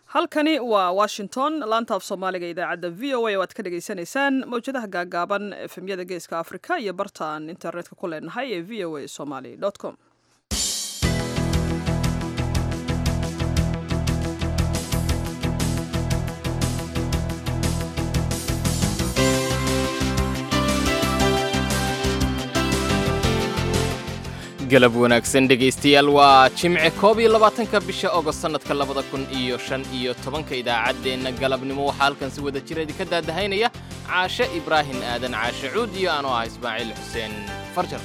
halkani waa washington laanta af soomaaliga idaacadda v o a oo aad ka dhagaysanaysaan mawjadaha gaagaaban efemyada geeska afrika iyo bartaan internetka ku leenahay ee v o a somaly com galab wanaagsan dhegaystayaal waa jimce koob iyo labaatanka bisha ogost sannadka labada kun iyo shan iyo tobanka idaacaddeenna galabnimo waxaa halkan si wada jira idinka daadahaynaya caashe ibraahim aadan caashe cuud iyo anoo ah ismaaciil xuseen farjar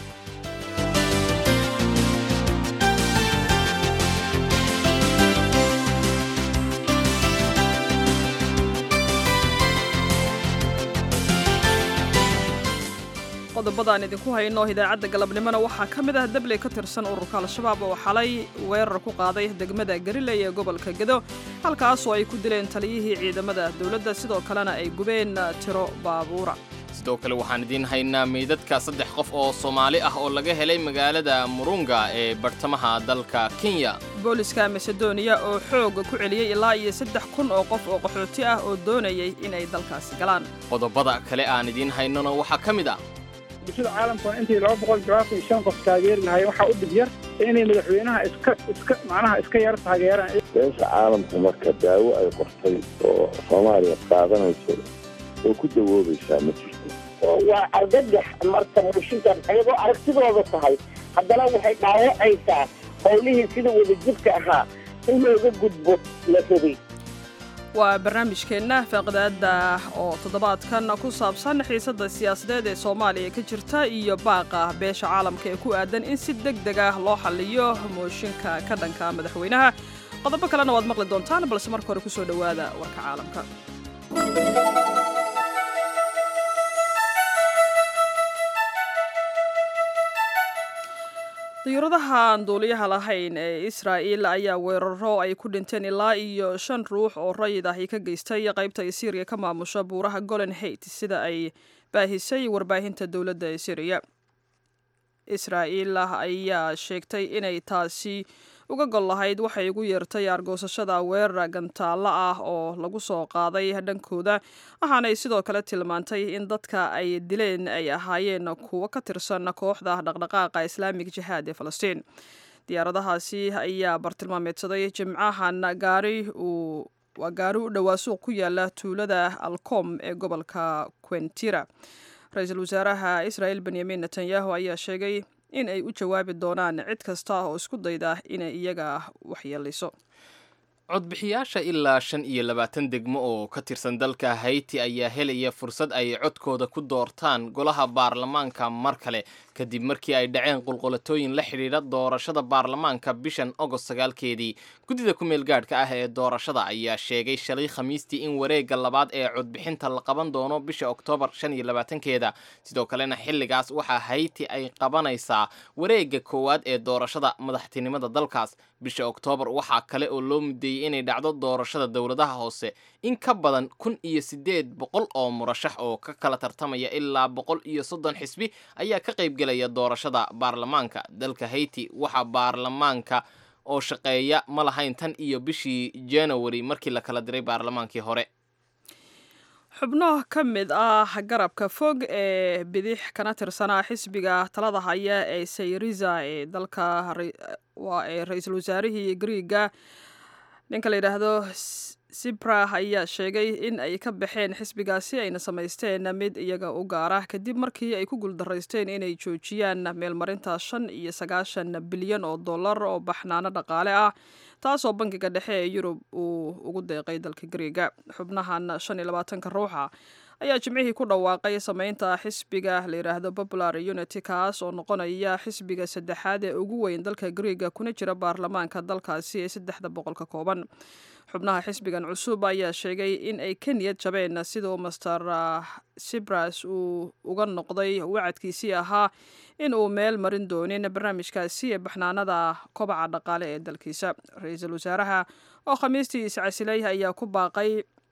qodobadaan idinku hayno idaacadda galabnimona waxaa ka mid ah dabley ka tirsan ururka al-shabaab oo xalay weerar ku qaaday degmada gariley ee gobolka gedo halkaasoo ay ku dileen taliyihii ciidamada dowladda sidoo kalena ay gubeen tiro baabuura sidoo kale waxaan idiin haynaa meydadka saddex qof oo soomaali ah oo laga helay magaalada murunga ee bartamaha dalka kenya booliska masedoniya oo xooga ku celiyey ilaa iyo saddex kun oo qof oo qaxooti ah oo doonayay inay dalkaasi galaan qodobada kale aan idiin haynona waxaa ka mid ah bulshada caalamkuna intii laba boqol jawaabtan shan qof taageeri lahay waxaa u dhib yar inay madaxweynaha iska iska macnaha iska yar taageeraan beesha caalamku marka daawo ay qortay oo soomaaliya qaadanayso oo ku dawoobaysaa ma jirto waa argagax marka bulshinkan ayagoo aragtidooda tahay haddana waxay dhaawacaysaa howlihii sida wadajirka ahaa in looga gudbo la rabay waa barnaamijkeenna faaqidaada oo toddobaadkan ku saabsan xiisadda siyaasadeed ee soomaaliya ka jirta iyo baaqa beesha caalamka ee ku aadan in si deg deg ah loo xalliyo mooshinka ka dhanka madaxweynaha qodobo kalena waad maqli doontaan balse marka hore kusoo dhowaada warka caalamka diyuuradaha aan duuliyaha lahayn ee israa'il ayaa weeraro ay ku dhinteen ilaa iyo shan ruux oo rayid ahi ka geystay qaybta ay syriya ka maamusha buuraha golan hait sida ay baahisay warbaahinta dowladda ee syriya israa'il ayaa sheegtay inay taasi uga gol lahayd waxay ugu yeertay argoosashada weerar gantaalla ah oo lagu soo qaaday dhankooda waxaanay sidoo kale tilmaantay in dadka ay dileen ay ahaayeen kuwo ka tirsan kooxda dhaqdhaqaaqa islaamig jihaad ee falastiin diyaaradahaasi ayaa bartilmaameedsaday jimcahan gaari uu waa gaari u dhowaa suuq ku yaala tuulada alcom ee gobolka quentira ra-iisul wasaaraha israa'il benyamin netanyahu ayaa sheegay in ay u jawaabi doonaan cid kasta oo isku dayda inay iyaga waxyeelayso codbixiyaasha ilaa shan iyo labaatan degmo oo ka tirsan dalka hayti ayaa helaya fursad ay codkooda ku doortaan golaha baarlamaanka mar kale kadib markii ay dhaceen qulqulatooyin la xidhiidha doorashada baarlamaanka bishan ogost sagaalkeedii guddida ku meel gaadhka ah ee doorashada ayaa sheegay shalay khamiistii in wareegga labaad ee codbixinta la qaban doono bisha oktoobar shan iyo labaatankeeda sidoo kalena xilligaas waxaa hayti ay qabanaysaa wareegga koowaad ee doorashada madaxtinimada dalkaas bisha oktoobar waxaa kale oo loo mudeeyey inay dhacdo doorashada dowladaha hoose in ka badan kun iyo siddeed boqol oo murashax oo ka kala tartamaya ilaa boqol iyo soddon xisbi ayaa ka qaybgelaya doorashada baarlamaanka dalka hayti waxaa baarlamaanka oo shaqeeya ma lahayn tan iyo bishii january markii la kala diray baarlamaankii hore xubno ka mid ah garabka fog ee bidix kana tirsanaa xisbiga talada haya ee sayriza ee dalka waa ee ra-iisul wasaarihii griiga ninka la yidhaahdo sibra ayaa sheegay in ay ka baxeen xisbigaasi ayna samaysteen mid iyaga u gaara kadib markii ay ku guuldaraysteen inay joojiyaan meelmarinta shan iyo sagaashan bilyan oo dollar oo baxnaano dhaqaale ah taasoo bankiga dhexe ee yurub uu ugu deeqay dalka griiga xubnahan shan iyo labaatanka ruuxa ayaa jimcihii ku dhawaaqay sameynta xisbiga la yidhaahdo popular unity kaas oo noqonaya xisbiga saddexaad ee ugu weyn dalka griiga kuna jira baarlamaanka dalkaasi ee saddexda boqol ka kooban xubnaha xisbigan cusub ayaa sheegay in ay ka niyad jabeen siduu master sibras uu uga noqday wacadkiisii ahaa in uu meel marin doonin barnaamijkaasi ee baxnaanada kobaca dhaqaale ee dalkiisa ra-iisul wasaaraha oo khamiistii iscasilay ayaa ku baaqay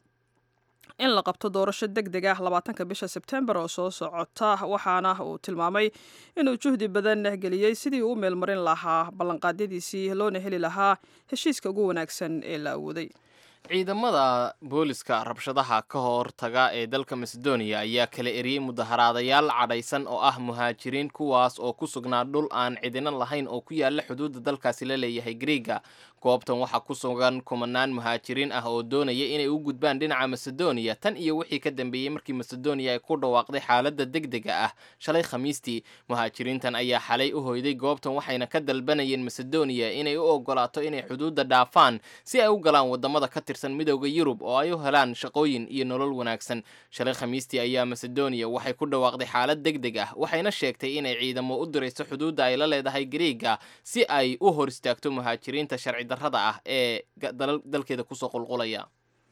in la qabto doorasho deg deg ah labaatanka bisha sebtembar oo soo socota waxaana uu tilmaamay inuu juhdi badan geliyey sidii uu meelmarin lahaa ballanqaadyadiisii loona heli lahaa heshiiska ugu wanaagsan ee la awooday ciidamada booliska rabshadaha ka hortaga ee dalka macedonia ayaa kala eriyey mudaharaadayaal cadhaysan oo ah muhaajiriin kuwaas oo ku sugnaa dhul aan cidina lahayn oo ku yaala xuduudda dalkaasi la leeyahay griega goobtan waxaa ku sugan kumanaan muhaajiriin ah oo doonaya inay u gudbaan dhinaca macedonia tan iyo wixii ka dambeeyey markii macedonia ay ku dhawaaqday xaaladda degdega ah shalay khamiistii muhaajiriintan ayaa xalay u hoyday goobtan waxayna ka dalbanayeen macedonia inay u ogolaato inay xuduudda dhaafaan si ay u galaan wadamada ka tirsan midowda yurub oo ay u helaan shaqooyin iyo nolol wanaagsan shalay khamiistii ayaa macedonia waxay ku dhawaaqday xaalad degdeg ah waxayna sheegtay inay ciidamo u dirayso xuduudda ay la leedahay griega si ay u hor istaagto muhaajiriinta sharci darrada ah ee dalkeeda kusoo qulqulaya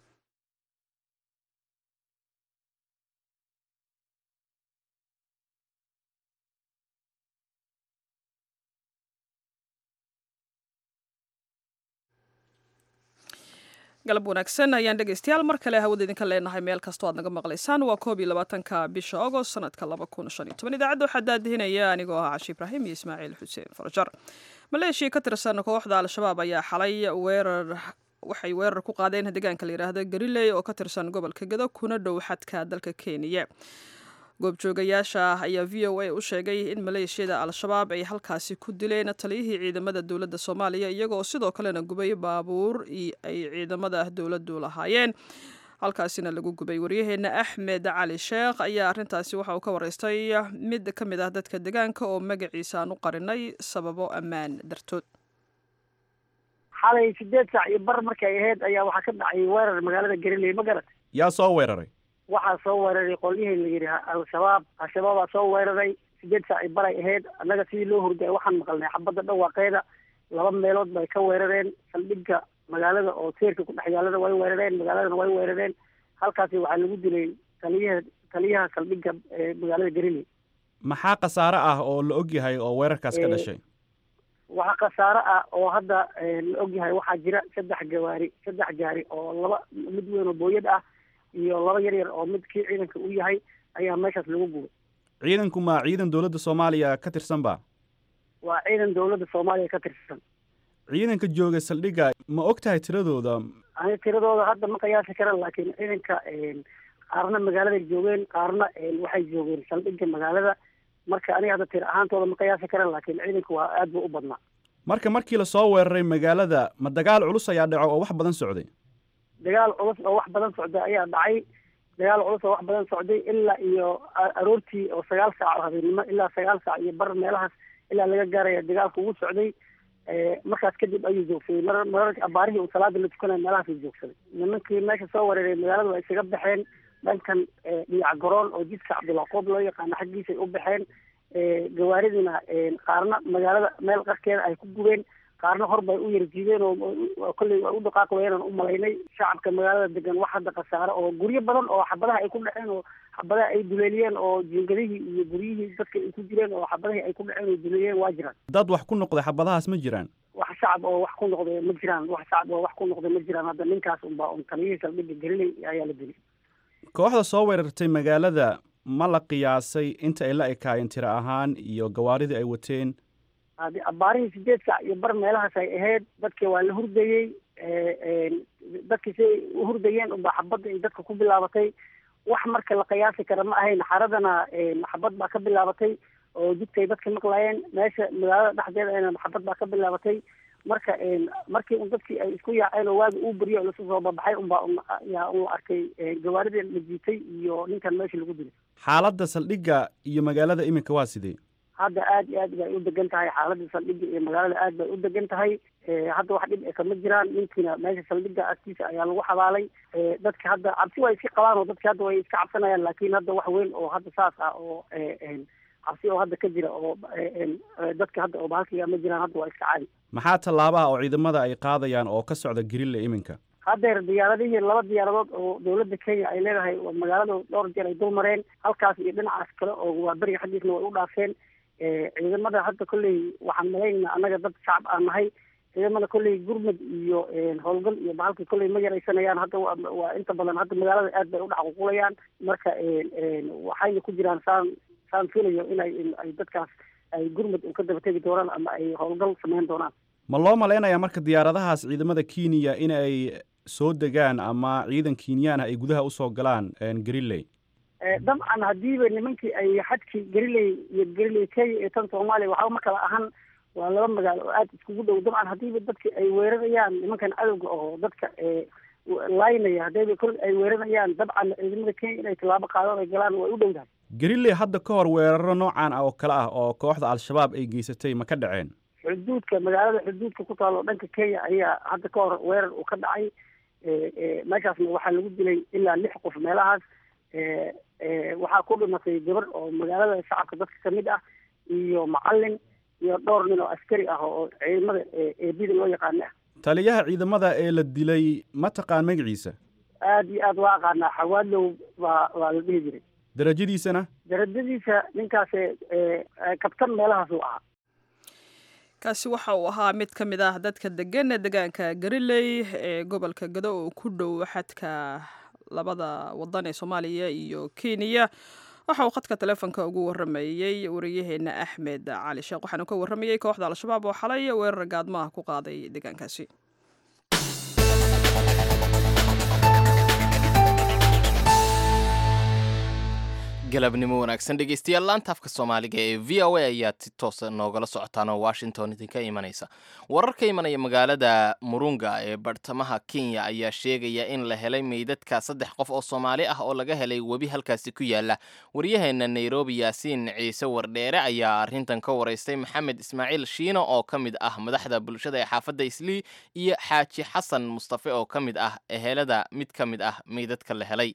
galab wanaagsan ayaan dhegaystayaal mar kale hawada idinka leenahay meel kastoo aad naga maqlaysaan waa koob iyo labaatanka bisha agost sanadka laba kun shan iyo toban idaacadda waxaa daadihinaya anigoo ah cashi ibraahim iyo ismaaciil xuseen farjar maleeshiya ka tirsan kooxda al-shabaab ayaa xalay weerar waxay weerar ku qaadeen deegaanka la yidhaahdo gariley oo ka tirsan gobolka gedo kuna dhow xadka dalka kenya goobjoogayaasha ayaa v o a u sheegay in maleeshiyada al-shabaab ay halkaasi ku dileen taliyihii ciidamada dowladda soomaaliya iyagoo sidoo kalena gubay baabuur ay ciidamada dowladdu lahaayeen halkaasina lagu gubay waryaheena axmed cali sheekh ayaa arrintaasi waxa uu ka wareystay mid ka mid ah dadka deegaanka oo magaciisa aan u qarinay sababo ammaan dartood xalay sideed saac iyo bar markay ahayd ayaa waxaa ka dhacay weerar magaalada gariley ma garat yaa soo weeraray waxaa soo weeraray qolyihii la yidhi al-shabaab al-shabaabaa soo weeraray sideed saac iyo baray ahayd annaga sidii loo hurday waxaan maqalnay xabadda dhawaaqeeda laba meelood bay ka weerareen saldhigga magaalada oo seerka ku dhex yaalada way weerareen magaaladana way weerareen halkaasi waxaa lagu dilay taliyaha taliyaha saldhigga magaalada gariley maxaa khasaare ah oo la og yahay oo weerarkaas ka dhashay waxaa khasaare ah oo hadda la og yahay waxaa jira saddex gawaari saddex gaari oo laba mid weyn oo booyad ah iyo laba yar yar oo mid kii ciidanka u yahay ayaa meeshaas lagu gubay ciidanku ma ciidan dowladda soomaaliya ka tirsan ba waa ciidan dowladda soomaaliya ka tirsan ciidanka jooga saldhigga ma og tahay tiradooda ani tiradooda hadda ma qiyaasi karan laakiin ciidanka qaarna magaaladay joogeen qaarna waxay joogeen saldhigga magaalada marka aniga hadda tir ahaantooda ma qiyaasi karan laakiin ciidanka waa aad buu u badnaa marka markii lasoo weeraray magaalada ma dagaal culus ayaa dhaco oo wax badan socday dagaal culus oo wax badan socday ayaa dhacay dagaal culus oo wax badan socday ilaa iyo aroortii oo sagaal saac oo habeenimo ilaa sagaal saac iyo bar meelahaas ilaa laga gaaraya dagaalka ugu socday markaas kadib ayuu joogsaday mar mararka abaarihii uu salaada la tukanaya meelahaasuu joogsaday nimankii meesha soo weeraray magaalada waa isaga baxeen dhankan dhiyac garoon oo jidka cabdulaqoob loo yaqaano xaggiisay u baxeen gawaaridina qaarna magaalada meel qarkeeda ay ku gubeen qaarna hor bay u yarjiideen oo kolley waa u dhaqaaq wayaan u malaynay shacabka magaalada degan wax hadda khasaare oo guryo badan oo xabadaha ay ku dhaceen oo xabadaha ay duleeliyeen oo jiingadihii iyo guryihii dadka ay ku jireen oo xabadahii ay ku dhaceen oo duleeliyeen waa jiraan dad wax ku noqday xabadahaas ma jiraan wax shacab oo wax ku noqday ma jiraan wax shacab oo wax ku noqday ma jiraan hadda ninkaas unbaa un taliyihii saldhigga gelinay ayaa la dilay kooxda soo weerartay magaalada ma la qiyaasay inta ay la ekaayeen tiro ahaan iyo gawaaridii ay wateen hadi abaarihii sideed saac iyo bar meelahaas ay ahayd dadkii waa la hurdayey dadkii siay u hurdayeen unbaa xabadda ay dadka ku bilaabatay wax marka la qiyaasi kara ma ahayn xaradana xabad baa ka bilaabatay oo jidkay dadka maqlaayeen meesha magaalada dhexdeeda xabad baa ka bilaabatay marka markii un dadkii ay isku yaaceen oo waagi uu beriyo lasu soo babaxay unbaa yaa un arkay gawaaridii la jiitay iyo ninkan meesha lagu dilay xaaladda saldhigga iyo magaalada iminka waa sidee hadda aad iyo aad bay u degan tahay xaaladda saldhigga iyo magaalada aad bay u degan tahay hadda wax dhib e kama jiraan ninkiina meesha saldhigga agtiisa ayaa lagu xabaalay dadka hadda cabsi waa iska qabaan oo dadka hadda way iska cabsanayaan laakiin hadda wax weyn oo hadda saas ah oo cabsi oo hadda ka jira oo dadka hadda oo bahalkiga ma jiraan hadda waa iska caadi maxaa tallaabaha oo ciidamada ay qaadayaan oo ka socda grille iminka haddeer diyaaradihii laba diyaaradood oo dawladda kenya ay leedahay magaalada dhowr jeer ay dul mareen halkaas iyo dhinacaas kale oo waa beriga xaggiisna way u dhaafeen ciidamada hadda kolley waxaan malaynayna annaga dad shacab aan nahay ciidamada kolley gurmud iyo howlgal iyo bahalka kolley ma yaraysanayaan hadda waa inta badan hadda magaalada aad bay u dhexququlayaan marka waxayna ku jiraan saan saan filayo inay ay dadkaas ay gurmud u ka daba tegi doonaan ama ay howlgal samayn doonaan ma loo malaynayaa marka diyaaradahaas ciidamada kenya in ay soo degaan ama ciidan kenyaana ay gudaha usoo galaan greenley dabcan haddiiba nimankii ay xadkii gariley iyo gariley kenya iyo tan soomaaliya waxba ma kala ahan waa laba magaalo oo aada iskugu dhow dabcan haddiiba dadki ay weerarayaan nimankan cadowga oo dadka laynaya haddayba kol ay weerarayaan dabcan ciidamada kenya inay tallaabo qaadaan ay galaan way u dhowdahay greenley hadda ka hor weeraro noocan ah oo kale ah oo kooxda al-shabaab ay geysatay ma ka dhaceen xuduudka magaalada xuduudka ku taalo dhanka kenya ayaa hadda ka hor weerar uu ka dhacay meeshaasna waxaa lagu dilay ilaa lix qof meelahaas waxaa ku dhimatay gabar oo magaalada shacabka dadka kamid ah iyo macalin iyo dhowr nin oo askari ah oo ciidamada eebida loo yaqaana ah taliyaha ciidamada ee la dilay ma taqaan magaciisa aada iyo aada waa aqaanaa xawaadlow baa waa la dhihi jiray darajadiisana darajadiisa ninkaas kabtan meelahaas uu ahaa kaasi waxa uu ahaa mid ka mid ah dadka degan deegaanka gariley ee gobolka gado oo ku dhow xadka labada wadan ee soomaaliya iyo kenya waxa uu khadka taleefonka ugu waramayey wariyaheena axmed cali sheekh waxaanu ka waramayey kooxda al-shabaab oo xalay weerar gaadmaha ku qaaday deegaankaasi galabnimo wanaagsan dhegeystayaal laanta afka soomaaliga ee v o a ayaad si toosa noogala socotaan oo washington idinka imanaysa warar ka imanaya magaalada murunga ee bartamaha kenya ayaa sheegaya in la helay meydadka saddex qof oo soomaali ah oo laga helay webi halkaasi ku yaala waryaheena nairobi yaasiin ciise wardheere ayaa arrintan ka waraystay maxamed ismaaciil shiino oo ka mid ah madaxda bulshada ee xaafadda islii iyo xaaji xasan mustafe oo ka mid ah ehelada mid ka mid ah meydadka la helay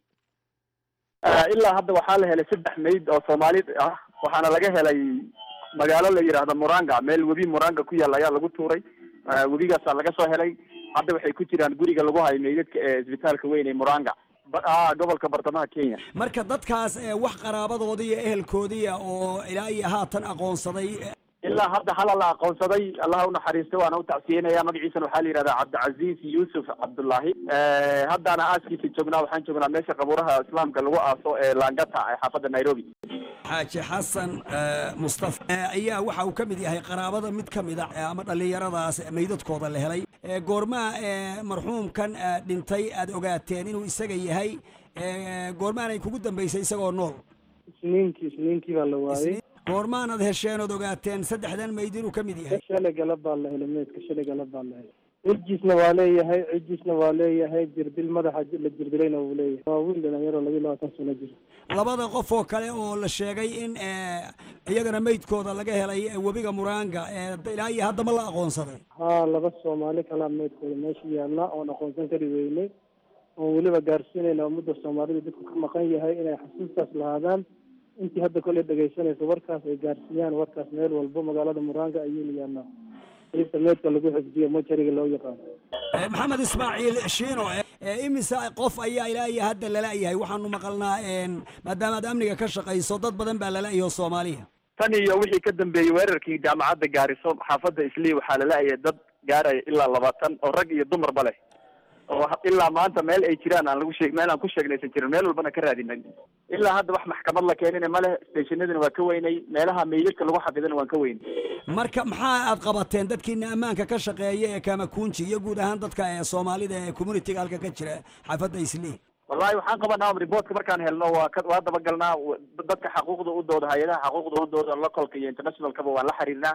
ilaa hadda waxaa la helay saddex mayd oo soomaali ah waxaana laga helay magaalo la yidhaahdo muranga meel webi muranga ku yaalla ayaa lagu tuuray webigaasaa laga soo helay hadda waxay ku jiraan guriga lagu hayo meydadka ee isbitaalka weyn ee muranga gobolka bartamaha kenya marka dadkaas wax qaraabadoodii iyo ehelkoodiia oo ilaa iyo haatan aqoonsaday ilaa hadda hala la aqoonsaday allaha unaxariisto waana u tacsiyenaya magaciisana waxaa la yidhahdaa cabdicasiis yuusuf cabdullaahi haddaana aaskiisa joognaa waxaan joognaa meesha qabuuraha islaamka lagu aaso ee langata ee xaafadda nairobi xaaji xasan mustafa ayaa waxa uu ka mid yahay qaraabada mid ka mid a ama dhallinyaradaas meydadkooda la helay goormaa marxuumkan dhintay aad ogaateen inuu isaga yahay goormaanay kugu dambaysay isagoo nool isniinkii isniinkii baa la waayey goormaanad hesheen ood ogaateen saddexdan mayd inuu ka mid yahay shalay galab baa la helay meydka shalay galab baa la helay cijisna waa leeyahay cijisna waa leeyahay jirdil madaxa la jirdilayna wuu leeyahay waa wiil dhalinyaro labiyo labaatan sano jiro labada qof oo kale oo la sheegay in iyagana meydkooda laga helay webiga muranga ilaa iyo hadda ma la aqoonsaday haa laba soomaali kalaa meydkooda meesha yaalla oon aqoonsan kari weynay oon weliba gaarsiinayna ummadda soomaalida dadku ka maqan yahay inay xasuustaas lahaadaan intii hadda koley dhegaysanayso warkaas ay gaarsiiyaan warkaas meel walbo magaalada muranga ayuu yaallaa qeybta meedka lagu xifdiyo mojariga loo yaqaano maxamed ismaaciil shiino imise qof ayaa ilaa iyo hadda lala-yahay waxaanu maqalnaa maadaama aad amniga ka shaqayso dad badan baa lala-yaho soomaaliya tan iyo wixii ka dambeeyey weerarkii jaamacadda gaariso xaafadda islii waxaa lala-yay dad gaaraya ilaa labaatan oo rag iyo dumarba leh oo ilaa maanta meel ay jiraan aan lagu sheeg meel aan ku sheegnaysan jirin meel walbana ka raadinay ilaa hadda wax maxkamad la keenina ma leh stationadina waa ka weynay meelaha meydadka lagu xafidana waan ka weynay marka maxaa aad qabateen dadkiina ammaanka ka shaqeeya ee kamakunji iyo guud ahaan dadka ee soomaalida ee communitiga halka ka jira xaafadda islii wallahi waxaan qabanaa reportka markaan helno waa ka waa dabagalnaa dadka xaquuqda u dooda hay-adaha xaquuqda u dooda localka iyo internationalkaba waan la xiriirnaa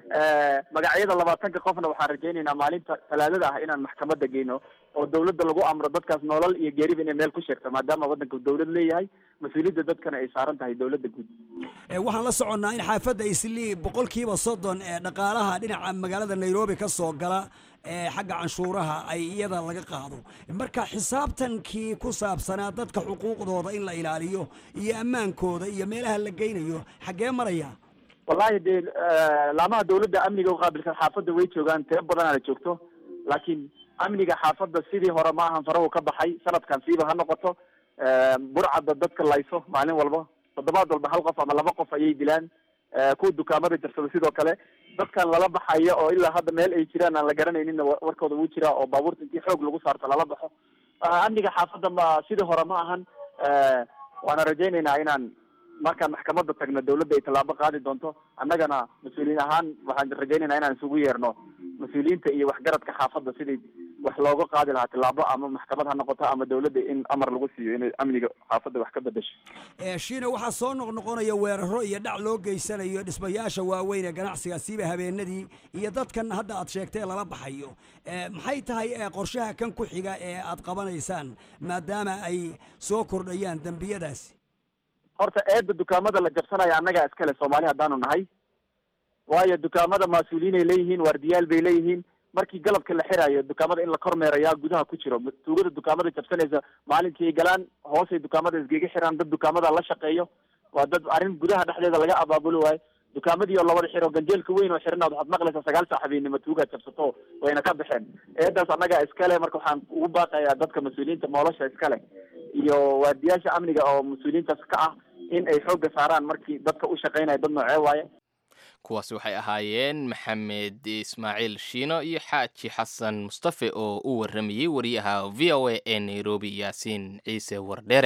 magacyada labaatanka qofna waxaan rajaynaynaa maalinta talaadada ah inaan maxkamadda geyno oo dawladda lagu amro dadkaas nolol iyo geeriba inay meel ku sheegto maadaama waddanka dawlad leeyahay mas-uuliyadda dadkana ay saaran tahay dawladda guud waxaan la soconnaa in xaafadda islii boqolkiiba soddon ee dhaqaalaha dhinaca magaalada nairobi ka soo gala ee xagga canshuuraha ay iyada laga qaado marka xisaabtankii ku saabsanaa dadka xuquuqdooda in la ilaaliyo iyo ammaankooda iyo meelaha la geynayo xaggee maraya wallahi dee laamaha dawladda amniga uqaabilsan xaafadda way joogaan tiro badanaana joogto laakiin amniga xaafadda sidii hore ma ahan farahu ka baxay sanadkan siiba ha noqoto burcadda dadka layso maalin walba toddobaad walba hal qof ama laba qof ayay dilaan kuwa dukaamada jarsada sidoo kale dadkan lala baxaya oo ilaa hadda meel ay jiraan aan la garanayninna warkooda wuu jiraa oo baabuurta intii xoog lagu saarto lala baxo amniga xaafadda ma sidii hore ma ahan waana rajaynaynaa inaan markaan maxkamadda tagno dawladda ay tallaabo qaadi doonto annagana mas-uuliyiin ahaan waxaan rajaynaynaa inaan isugu yeerno mas-uuliyiinta iyo waxgaradka xaafadda sidii wax looga qaadi lahaa tillaabo ama maxkamad ha noqoto ama dawladda in amar lagu siiyo inay amniga xaafadda wax ka bedesho shiina waxaa soo noqnoqonaya weeraro iyo dhac loo geysanayo dhismayaasha waaweyn ee ganacsiga siiba habeenadii iyo dadkan hadda aad sheegtay lala baxayo maxay tahay qorshaha kan ku xiga ee aad qabanaysaan maadaama ay soo kordhayaan dembiyadaasi horta eedda dukaamada la jabsanaya annagaa iskale soomaali haddaanu nahay waayo dukaamada mas-uuliyiinay leeyihiin waardiyaal bay leeyihiin markii galabka la xirayo dukaamada in la kormeerayaa gudaha ku jiro tuugada dukaamada jabsanaysa maalinkii ay galaan hoosay dukaamada isgega xiraan dad dukaamada la shaqeeyo waa dad arrin gudaha dhexdeeda laga abaabulo waayo dukaamadii oo labada xiro ganjeelka weyn oo xiran waxaad maqlaysaa sagaal saac habeenimo tuugaad jabsato wayna ka baxeen eedaas annagaa iskale marka waxaan ugu baaqayaa dadka mas-uuliyiinta moolosha iskale iyo waardiyaasha amniga oo mas-uuliyiintaas ka ah in ay xoogga saaraan markii dadka u shaqeynaya dad noocee waaye kuwaasi waxay ahaayeen maxamed ismaaciil shiino iyo xaaji xasan mustafe oo u warramayey wariyaha v o a ee nairobi yaasiin ciise wardheere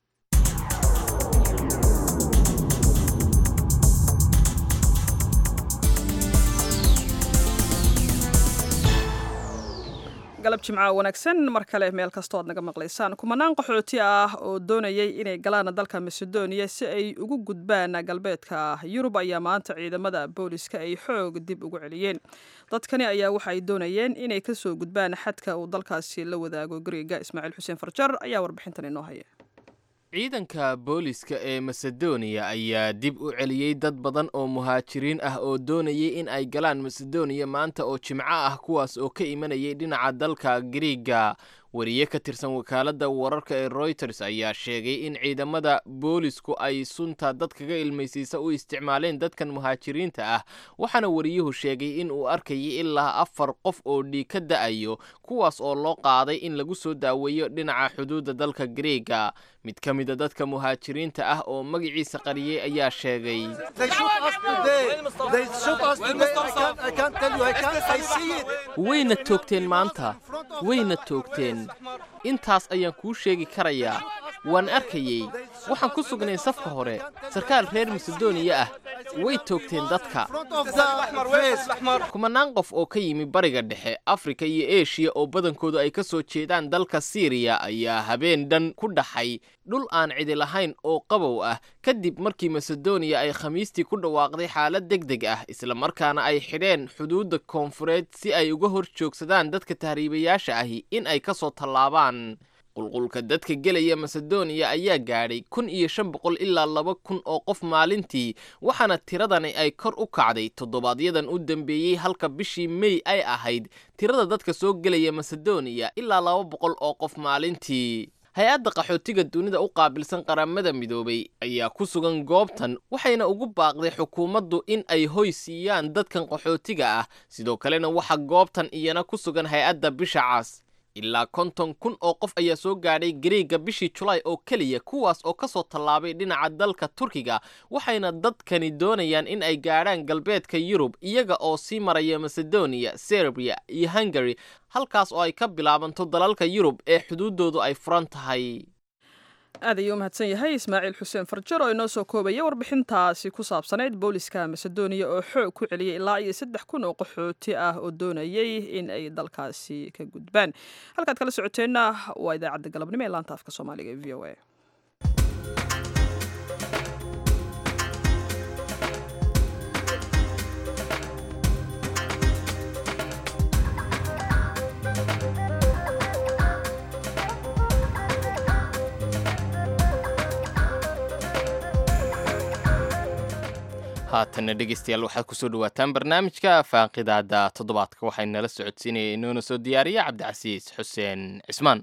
galab jimca wanaagsan mar kale meel kastoo aad naga maqlaysaan kumanaan qaxooti ah oo doonayay inay galaan dalka macedonia si ay ugu gudbaan galbeedka yurub ayaa maanta ciidamada booliska ay xoog dib ugu celiyeen dadkani ayaa waxa ay doonayeen inay kasoo gudbaan xadka uu dalkaasi la wadaago gariga ismaaciil xuseen farjar ayaa warbixintan inoo haya ciidanka booliska ee masedoniya ayaa dib u celiyey dad badan oo muhaajiriin ah oo doonayay in ay galaan masedoniya maanta oo jimco ah kuwaas oo ka imanayay dhinaca dalka griiga wariye ka tirsan wakaaladda wararka ee royters ayaa sheegay in ciidamada boolisku ay sunta dad kaga ilmaysiisa u isticmaaleen dadkan muhaajiriinta ah waxaana wariyuhu sheegay in uu arkayay ilaa afar qof oo dhiig ka da'ayo kuwaas oo loo qaaday in lagu soo daaweeyo dhinaca xuduudda dalka griiga mid ka mida dadka muhaajiriinta ah oo magaciisa qariyey ayaa sheegay wayna toogteen maanta wayna toogteen intaas ayaan kuu sheegi karayaa waan arkayey waxaan ku sugnay safka hore sarkaal reer masedoniya ah way toogteen dadka kumanaan qof oo ka yimi bariga dhexe afrika iyo eshiya oo badankoodu ay ka soo jeedaan dalka siiriya ayaa habeen dhan ku dhaxay dhul aan cidi lahayn oo qabow ah kadib markii masedoniya ay khamiistii ku dhawaaqday xaalad deg deg ah islamarkaana ay xidheen xuduudda koonfureed si ay uga hor joogsadaan dadka tahriibayaasha ahi in ay ka soo tallaabaan qulqulka dadka gelaya masedoniya ayaa gaadhay kun iyo shan boqol ilaa laba kun oo qof maalintii waxaana tiradani ay kor u kacday toddobaadyadan u dambeeyey halka bishii mey ay ahayd tirada dadka soo gelaya masedoniya ilaa laba boqol oo qof maalintii hay-adda qaxootiga dunida u qaabilsan qaramada midoobay ayaa ku sugan goobtan waxayna ugu baaqday xukuumaddu in ay hoy siiyaan dadkan qaxootiga ah sidoo kalena waxaa goobtan iyana ku sugan hay-adda bisha cas ilaa konton kun oo qof ayaa soo gaadhay gariega bishii julaay oo keliya kuwaas oo ka soo tallaabay dhinaca dalka turkiga waxayna dadkani doonayaan in ay gaadhaan galbeedka yurub iyaga oo sii maraya masedoniya serbiya iyo hungari halkaas oo ay ka bilaabanto dalalka yurub ee xuduuddoodu ay furan tahay aad ayuu u mahadsan yahay ismaaciil xuseen farjar oo inoo soo koobaya warbixintaasi ku saabsanayd booliska masedoniya oo xoog ku celiyay ilaa iyo saddex kun oo qaxooti ah oo doonayay in ay dalkaasi ka gudbaan halkaad kala socoteenna waa idaacadda galabnimo ee laanta afka soomaaliga ee v o a haatanna dhegeystayaal waxaad kusoo dhawaataan barnaamijka faaqidaada toddobaadka waxay nala socodsiinaya inoona soo diyaariya cabdicasiis xuseen cismaan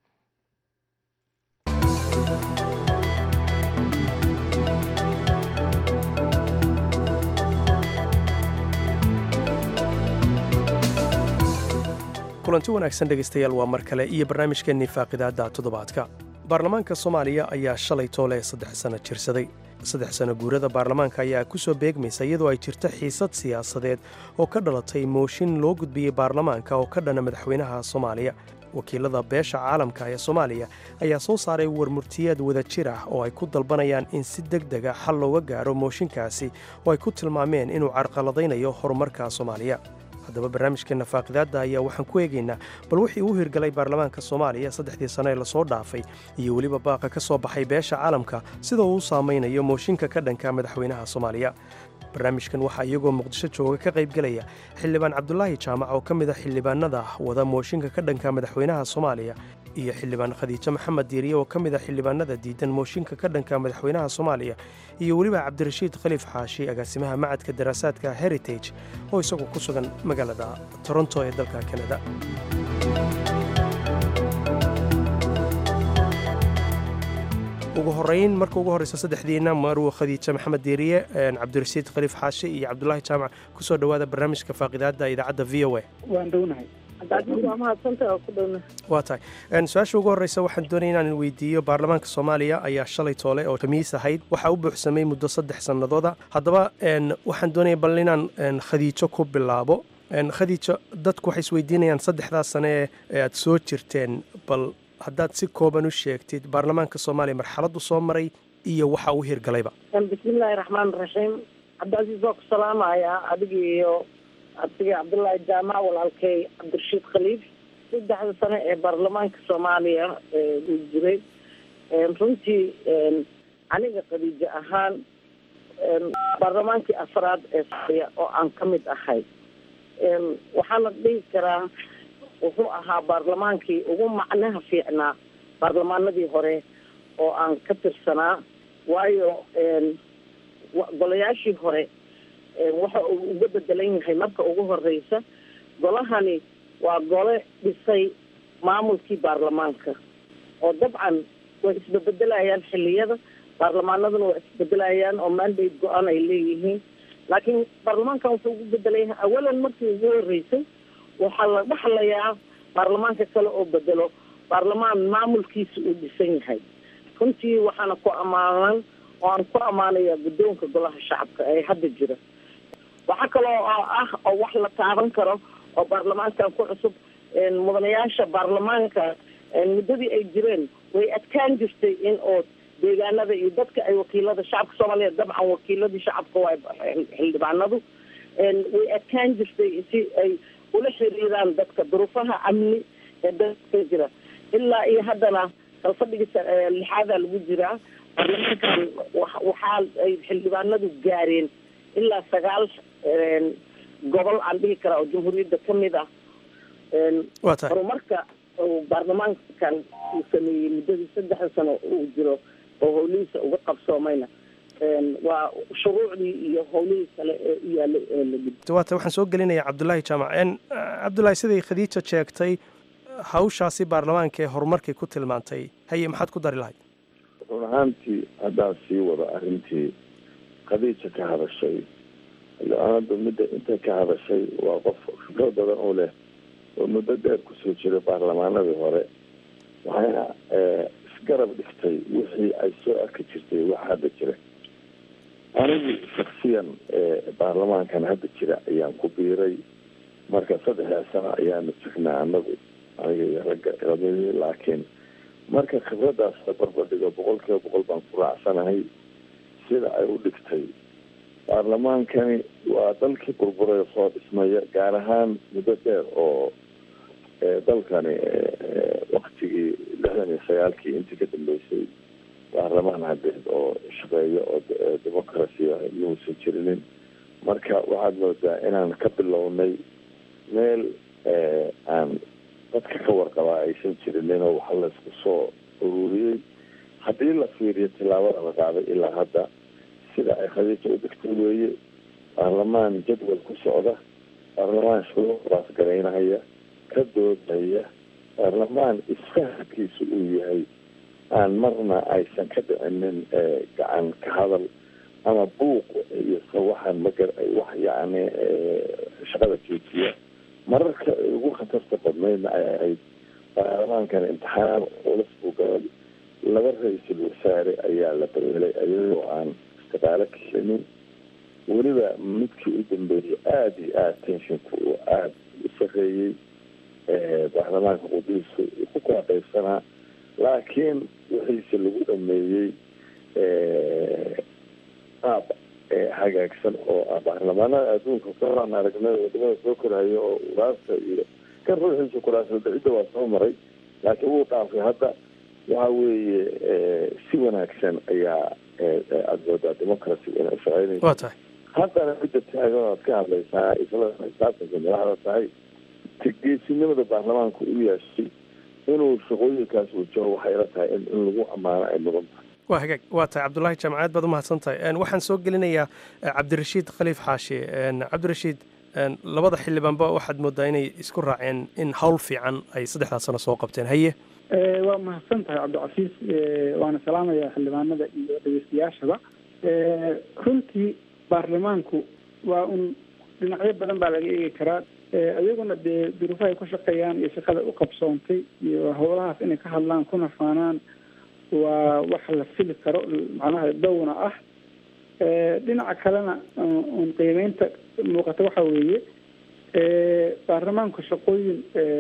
kulanti wanaagsan dhegaystayaal waa mar kale iyo barnaamijkeennii faaqidaadda toddobaadka baarlamaanka soomaaliya ayaa shalay toole saddex sanno jirsaday saddex sanno guurada baarlamaanka ayaa ku soo beegmaysa iyadoo ay jirto xiisad siyaasadeed oo ka dhalatay mooshin loo gudbiyey baarlamaanka oo ka dhana madaxweynaha soomaaliya wakiilada beesha caalamka ee soomaaliya ayaa soo saaray warmurtiyeed wadajir ah oo ay ku dalbanayaan in si deg dega xal looga gaaro mooshinkaasi oo ay ku tilmaameen inuu carqaladaynayo horumarka soomaaliya haddaba barnaamijkeenna faaqidaadda ayaa waxaan ku eegaynaa bal wixii uu hirgalay baarlamaanka soomaaliya saddexdii sano ee lasoo dhaafay iyo weliba baaqa ka soo baxay beesha caalamka sida uu u saamaynayo mooshinka ka dhanka madaxweynaha soomaaliya barnaamijkan waxaa iyagoo muqdisho jooga ka qaybgelaya xildhibaan cabdulaahi jaamac oo ka mid a xildhibaanada wada mooshinka ka dhanka madaxweynaha soomaaliya iyo xildhibaan khadiijo maxamed diiriye oo ka mid a xildhibaanada diidan mooshinka ka dhanka madaxweynaha soomaaliya iyo weliba cabdirashiid khaliif xaashi agaasimaha macadka daraasaadka heritage oo isagu ku sugan magaalada toronto ee dalka kanada ugu horeyn marka ugu horeysa saddexdiina marwo khadiija maxamed diiriye cabdirashiid khaliif xaashi iyo cabdulaahi jaamac kusoo dhowaada barnaamijka faaqidaadda idaacadda v o a waan dhownahay waa tahay su-aasha ugu horreysa waxaan doonaya inaan weydiiyo baarlamaanka soomaaliya ayaa shalay toole oo khamiis ahayd waxaa u buuxsamay muddo saddex sannadooda haddaba waxaan doonaya bal inaan khadiijo ku bilaabo khadiijo dadku waxay isweydiinayaan saddexdaas sane ee aad soo jirteen bal haddaad si kooban u sheegtid baarlamaanka soomaaliya marxaladdu soo maray iyo waxa uu hirgalayba bismillaahi raxmaan raxiim cabdicasiis waa ku salaamayaa adiga iyo abtiga cabdullaahi jaamac walaalkay cabdirashiid khaliif saddexda sano ee baarlamaanka soomaaliya uu jiray runtii aniga khadiijo ahaan baarlamaankii afraad ee soomaaliya oo aan ka mid ahay waxaana dhihi karaa wuxuu ahaa baarlamaankii ugu macnaha fiicnaa baarlamaanadii hore oo aan ka tirsanaa waayo golayaashii hore waxa uu uga bedelan yahay marka ugu horeysa golahani waa gole dhisay maamulkii baarlamaanka oo dabcan way isbebedelayaan xiliyada baarlamaanaduna waa isbedelayaan oo mandate go-aan ay leeyihiin laakiin baarlamaankan wuxuu ugu bedelan yahay awalan markii ugu horeysay waxaa la dhaxlayaa baarlamaanka kale oo bedelo baarlamaan maamulkiisa uu dhisan yahay runtii waxaana ku ammaanan oo aan ku ammaanaya guddoonka golaha shacabka ee hadda jira waxaa kaloo oo ah oo wax la taaban karo oo baarlamaankan ku cusub mudanayaasha baarlamaanka muddadii ay jireen way adkaan jirtay in oo deegaanada iyo dadka ay wakiilada shacabka soomaaliya dabcan wakiiladii shacabka waa xildhibaanadu way adkaan jirtay si ay ula xiriiraan dadka duruufaha amni ee dadka jira ilaa iyo haddana kalfadhiga lixaadaa lagu jiraa baarlamaankan waxaa ay xildhibaanadu gaareen ilaa sagaal gobol aan dhihi karaa oo jamhuuriyadda ka mid ah horumarka baarlamaankan uu sameeyey muddadii saddexda sano uu jiro oo howlihiisa uga qabsoomayna waa shuruucdii iyo howlihii kale ee u yaalay ee la gud waata waxaan soo gelinayaa cabdulaahi jaamac cabdulaahi siday khadiija sheegtay hawshaasi baarlamaanka ee horumarkay ku tilmaantay haye maxaad ku dari lahayd run ahaantii haddaan sii wado arrintii khadiija ka hadashay xildhibaanadu midda intay ka hadashay waa qof khibrad badan oo leh oo muddo dheer kusoo jiray baarlamaanadii hore waxayna isgarab dhigtay wixii ay soo arki jirtay wax hadda jira anigu shaksiyan baarlamaankan hadda jira ayaan ku biiray marka saddexdaa sano ayaanu jirnaa anagu aniga iyo ragga ilamidii laakiin marka khibradaas la barbardhigo boqol kiiba boqol baan ku raacsanahay sida ay u dhigtay baarlamaankani waa dalkii burburay soo dhismaya gaar ahaan muddo dheer oo dalkani waktigii lixdan iyo sagaalkii intii ka dambeysay baarlamaan hadeed oo shaqeeya oo democracia inuusan jirinin marka waxaad moodaa inaan ka bilownay meel aan dadka ka warqabaa aysan jirinin oo waxa laysku soo ururiyey haddii la fiiriyo tillaabada la qaaday ilaa hadda sida ay khadiija u degtay weeye baarlamaan jadwal ku socda baarlamaan shuruucdaas garaynahaya ka doodaya baarlamaan isfahamkiisu uu yahay aan marna aysan ka dhicinin gacan ka hadal ama buuq iyo sawaxan magar wax yacni shaqada joojiya mararka ugu khatarta badnaydna ay ahayd baarlamaankan imtixaan culus buu galay laba ra-iisul wasaare ayaa la bedelay ayagoo aan istiqaalo keenin weliba midkii u dambeeyey aada iyo aada tenshinku uu aada u sareeyey baarlamaanka qudiisu ku kala qaybsanaa laakiin wixiise lagu dhameeyey qaab hagaagsan oo baarlamaanada adduunka kaaan aragnay wadamada soo korhayo oo uraasta iyo kan ruuxiisa kuraasada cidda waa soo maray laakiin wuu dhaafay hadda waxa weeye si wanaagsan ayaa aada moodaa democracy inay shaqeynayso waa tahay haddana midda taagan aad ka hadlaysaa isla xisaabtanka madaxda tahay geesinimada baarlamaanku u yeeshay inuu shaqooyinkaas wajaho waxay la tahay in in lagu ammaano ay mudan tahay waa hagaag waa tahay cabdulaahi jaamacaad baad umahadsan tahay waxaan soo gelinayaa cabdirashiid khaliif xaashi cabdirashiid labada xildhibaanba waxaad moodaa inay isku raaceen in hawl fiican ay saddexdaas sano soo qabteen haye waa mahadsan tahay cabdicasiis waana salaamaya xildhibaanada iyo dhegeystayaashaba runtii baarlamaanku waa un dhinacyo badan baa laga eegi karaa iyaguna dee duruufaha ay ku shaqeeyaan iyo shaqada u qabsoontay iyo howlahaas inay ka hadlaan kuna faanaan waa wax la fili karo macnaha dawna ah dhinaca kalena un qiimeynta muuqata waxa weeye baarlamaanku shaqooyin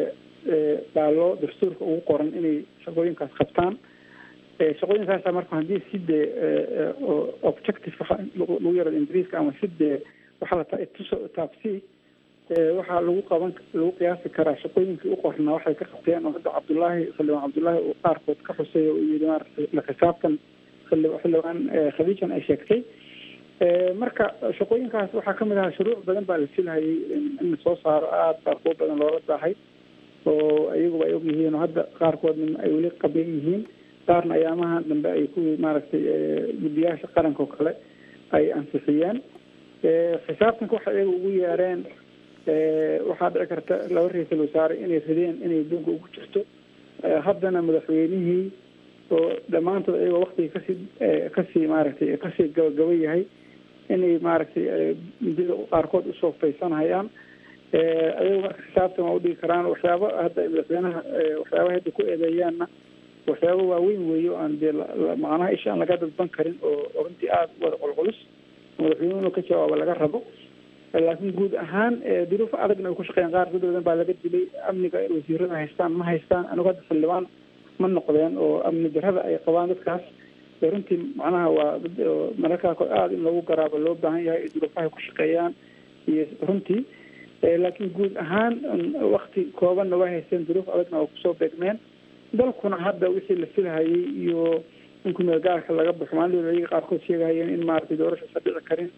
baa loo dastuurka ugu qoran inay shaqooyinkaas qabtaan shaqooyinkaasa marka haddii si dee objective lagu yarado ingiriiska ama si dee waxaa la tuso taabsi waxaa lagu qaban lagu qiyaasi karaa shaqooyinkii u qornaa waxay ka qabteen oo hadda cabdullaahi xildhibaan cabdullaahi uu qaarkood ka xusay oo yidhi maaragtay la xisaabtan xildhibaan khadiijan ay sheegtay marka shaqooyinkaas waxaa kamid ahaa shuruuc badan baa la filhayay in soo saaro aada baa kuwo badan loola daahay oo iyaguba ay og yihiin oo hadda qaarkoodna ay weli qaban yihiin qaarna ayaamaha dambe ay kuwii maaragtay guddiyaasha qaranka oo kale ay ansixiyeen xisaabtanka waxay iyaga ugu yeereen waxaa dhici karta laba ra-iisul wasaare inay rideen inay dunka ugu jirto haddana madaxweynihii oo dhammaantood iyagoo waktigii kasii kasii maaragtay kasii gabagaba yahay inay maaragtay midida qaarkood usoo faysanhayaan ayago marka xisaabtan waa udhigi karaan waxyaaba hadda madaxweynaha waxyaabaha hadda ku eedeeyaanna waxyaaba waaweyn weeyo aan dee macnaha isha aan laga dadban karin oo runtii aada wada qulculus madaxweynuhuna ka jawaaba laga rabo laakiin guud ahaan duruufo adagna ay ku shaqeeyaan qaar dad badan baa laga dilay amniga wasiirada haystaan ma haystaan anigu hadda xildhibaan ma noqdeen oo amni darada ay qabaan dadkaas runtii macnaha waa dad mararkaa aada in lagu garaabo loo baahan yahay duruufahay ku shaqeeyaan iyo runtii laakiin guud ahaan wakti koobanna way haysteen duruuf adagna oo kusoo beegmeen dalkuna hadda wixii la filhayay iyo in kumeelgaarka laga baxo maalin ayaga qaarkood sheegahayeen in maaragtay doorashasa dhici karin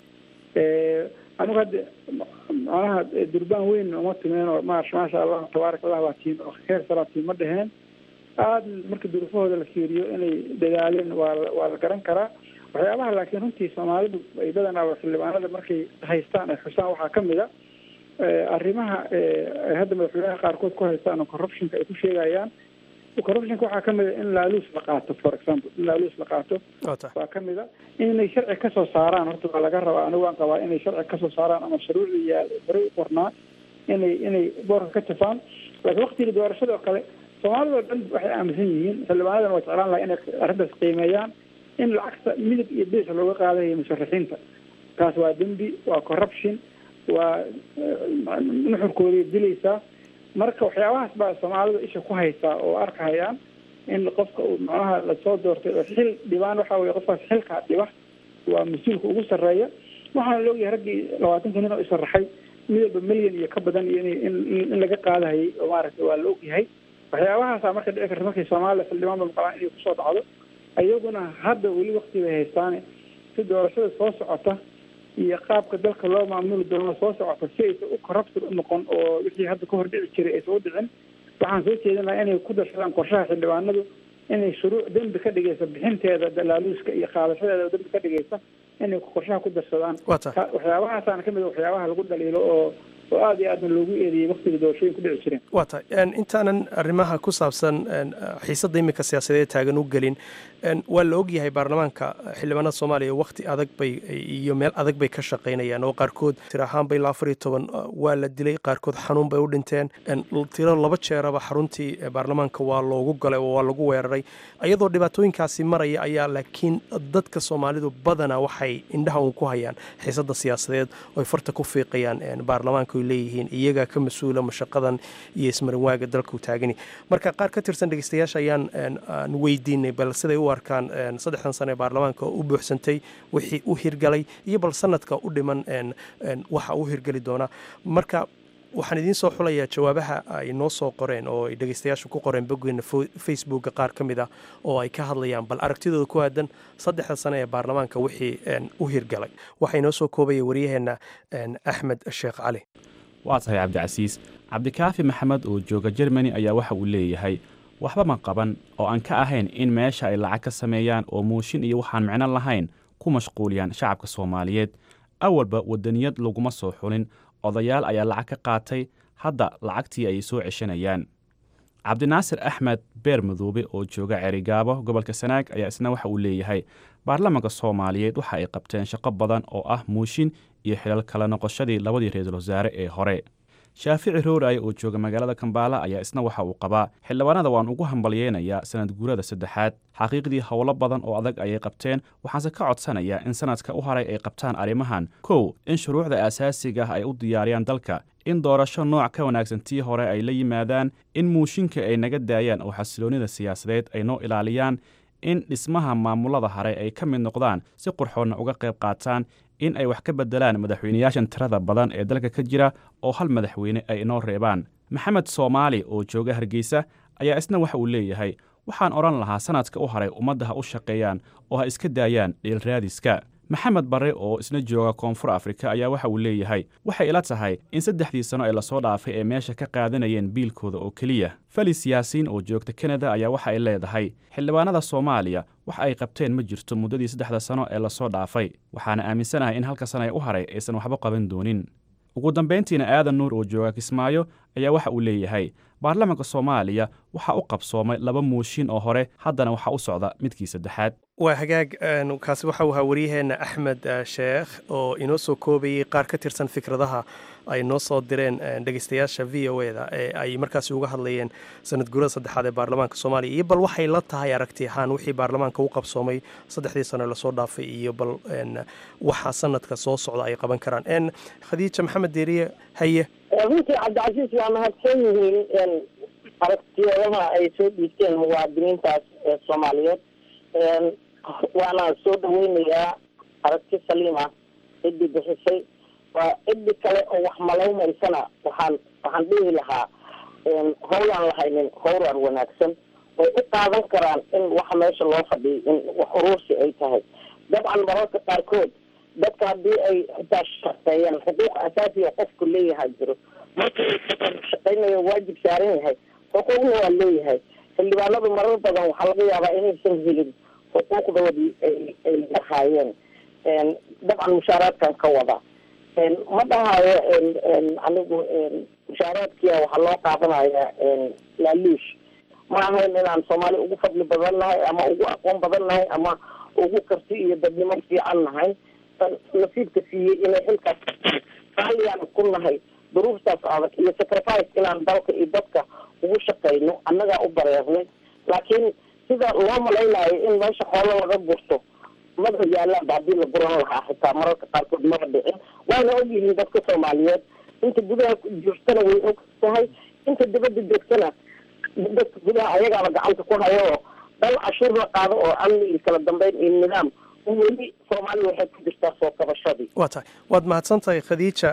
anigu hadda macnaha durbaan weyn uma timeen oo ma maasha allah tabaarak allah baa tiin oo heer salaa tiin ma dheheen aada marka duruufahooda la fiiriyo inay dadaaleen waa waa la garan karaa waxyaabaha laakiin runtii soomaalidu ay badanaa xildhibaanada markay haystaan ay xusaan waxaa kamid a arrimaha ay hadda madaxweynaha qaarkood ku haystaan oo corruptionka ay ku sheegayaan corruptionka waxaa kamid a in laaluus la qaato for example in laaluus la qaato waa kamid a inay sharci kasoo saaraan horta waa laga rabaa anigu waan qabaa inay sharci kasoo saaraan ama shuruucii yaal horey u qornaa inay inay boorka ka tafaan laakiin waktigii doorashada oo kale soomaalida oo dhan waxay aaminsan yihiin xildhibaanadana waa jeclaan laha inay arrintaas qiimeeyaan in lacagta midab iyo bees looga qaadayo musharaxiinta taas waa dembi waa corruption waa nuxurkooday dilaysaa marka waxyaabahaas baa soomaalida isha ku haysaa oo arkahayaan in qofka uu macnaha lasoo doortay oo xil dhibaan waxa weye qofkaas xilkaa dhiba waa mas-uulka ugu sarreeya waxaana la ogyahay raggii labaatanka nin oo isharaxay midalba milyan iyo ka badan iyo in in laga qaadahayay oo maaragtay waa la ogyahay waxyaabahaasa marka dhici karta markay soomaaliya xildhibaanba maqlaan inay kusoo dhacdo iyaguna hadda weli wakti bay haystaane si doorashada soo socota iyo qaabka dalka loo maamuli doono soo socota si aysan u corrupted u noqon oo wixii hadda ka hor dhici jiray aysan u dhicin waxaan soo jeedin lahaa inay ku darsadaan qorshaha xildhibaanadu inay shuruuc dembi ka dhigaysa bixinteeda dalaaluuska iyo qaadashadeeda dembi ka dhigaysa inay qorshaha ku darsadaan waxyaabahaasana kamid a waxyaabaha lagu dhaliilo oo oo aada iyo aadna loogu eedeeyey waktiga doorashooyin ku dhici jireen waa tahay intaanan arrimaha ku saabsan xiisadda iminka siyaasadeed taagan u gelin waa la ogyahay baarlamaanka xildhibaanada soomaaliya wakti adag bay iyo meel adag bay ka shaqaynayaan oo qaarkood tir ahaan bay ilaa afar iyo toban waa la dilay qaarkood xanuun bay u dhinteen tiro laba jeeraba xaruntii baarlamaanka waa loogu galay oo waa lagu weeraray iyadoo dhibaatooyinkaasi maraya ayaa laakiin dadka soomaalidu badanaa waxay indhaha uun ku hayaan xiisadda siyaasadeed oo ay farta ku fiiqayaan baarlamaanka ay leeyihiin iyagaa ka mas-uula mashaqadan iyo ismarinwaaga dalka u taagani marka qaar ka tirsan dhegeystayaasha ayaan aan weydiinay bal siday u arkaan saddexdan sano ee baarlamaanka u buuxsantay wixii u hirgalay iyo bal sanadka u dhiman waxa u hirgeli doona marka waxaan idiin soo xulayaa jawaabaha ay noo soo qoreen oo ay dhegeystayaashu ku qoreen boggeena facebooka qaar ka mid ah oo ay ka hadlayaan bal aragtidooda ku aadan saddexda sano ee baarlamaanka wixii u hirgalay waxaa inoo soo koobaya waryaheenna axmed sheekh cali waa tahay cabdicasiis cabdikaafi maxamed oo jooga jermani ayaa waxa uu leeyahay waxba ma qaban oo aan ka ahayn in meesha ay lacag ka sameeyaan oo muushin iyo waxaan micno lahayn ku mashquuliyaan shacabka soomaaliyeed awalba wadaniyad laguma soo xulin odayaal ayaa lacag ka qaatay hadda lacagtii ay soo ceshanayaan cabdinaasir axmed beer madoobe oo jooga cerigaabo gobolka sanaag ayaa isna waxa uu leeyahay baarlamaanka soomaaliyeed waxa ay qabteen shaqo badan oo ah muushin iyo xilal kala noqoshadii labadii ra-iisul wasaare ee hore shaafici rooray oo jooga magaalada kambaala ayaa isna waxa uu qabaa xildhibaanada waan ugu hambalyeynayaa sanad guurada saddexaad xaqiiqdii howlo badan oo adag ayay qabteen waxaanse ka codsanayaa in sanadka u haray ay qabtaan arrimahan kow in shuruucda aasaasiga ah ay u diyaariyaan dalka in doorasho nooc ka wanaagsan tii hore ay la yimaadaan in muushinka ay naga daayaan oo xasiloonnida siyaasadeed ay noo ilaaliyaan in dhismaha maamulada hare ay ka mid noqdaan si qurxoonna uga qayb qaataan in ay wax ka beddelaan madaxweynayaashan tirada badan ee dalka ka jira oo hal madaxweyne ay inoo reebaan maxamed soomaali oo jooga hargeysa ayaa isna waxa uu leeyahay waxaan odhan lahaa sanadka u haray ummadda ha u shaqeeyaan oo ha iska daayaan dhiilraadiska maxamed barre oo isna jooga koonfur afrika ayaa waxa uu leeyahay waxay ila tahay in saddexdii sano ee lasoo dhaafay ay meesha ka qaadanayeen biilkooda oo keliya felis yaasiin oo joogta kanada ayaa waxa ay leedahay xildhibaanada soomaaliya wax ay qabteen ma jirto muddadii saddexda sano ee lasoo dhaafay waxaana aaminsanahay in halka sana ee u haray aysan waxba qaban doonin ugu dambayntiina aadan nuur oo jooga kismaayo ayaa waxa uu leeyahay baarlamaanka soomaaliya waxaa u qabsoomay laba muushin oo hore haddana waxaa u socda midkii saddexaad waa hagaag kaasi waxa uu ahaa waryaheenna axmed sheekh oo inoo soo koobayey qaar ka tirsan fikradaha ay noo soo direen dhegeystayaasha v o e da ee ay markaasi uga hadlayeen sanad guurada saddexaad ee baarlamaanka soomaaliya iyo bal waxay la tahay aragti ahaan wixii baarlamaanka u qabsoomay saddexdii sano lasoo dhaafay iyo bal waxa sanadka soo socda ay qaban karaan khadiija maxamed deeriye haye runtii cabdicasiis waa mahadsan yihiin aragtiyadaha ay soo dhiibteen muwaadiniintaas ee soomaaliyeed waana soo dhaweynayaa aragti saliima ciddii bixisay waa ciddi kale oo wax malawmaysana waxaan waxaan dhihi lahaa howlaan lahaynin howlaan wanaagsan way u qaadan karaan in waxa meesha loo fadhiyo in wax uruursi ay tahay dabcan mararka qaarkood dadka haddii ay xitaa shaqeeyaan xuquuq asaasiga qofku leeyahay jiro marka shaqeynayo waajib saaran yahay xuquuqna waa leeyahay xildhibaanadu marar badan waxaa laga yaabaa inaysan helin xuquuqdoodii ay ay lahaayeen dabcan mushaaraadkan ka wada ma dhahayo anigu mushaaraadkiia waxaa loo qaadanaya laaluush ma ahayn inaan soomaali ugu fadli badan nahay ama ugu aqoon badan nahay ama ugu karti iyo dadnimo fiican nahay nasiibka siiyey inay xilkaas raaliyaan ku nahay duruuftaas adag iyo sacrifice inaan dalka iyo dadka ugu shaqeyno annagaa u bareernay laakiin sida loo malaynayo in meesha xoolo laga gurto maba yaalaanba haddii la guran lahaa xitaa mararka qaarkood maba dhicin waana ogyihiin dadka soomaaliyeed inta gudaha joogtana way og tahay inta dibadda joogtana dadka gudaha ayagaaba gacanta ku hayo oo dal cashuur la qaado oo amni iyo kala dambeyn iyo nidaam weli soomaaliya waxay ku jirtaa soo kabashadii waa tahay waad mahadsan tahay khadiija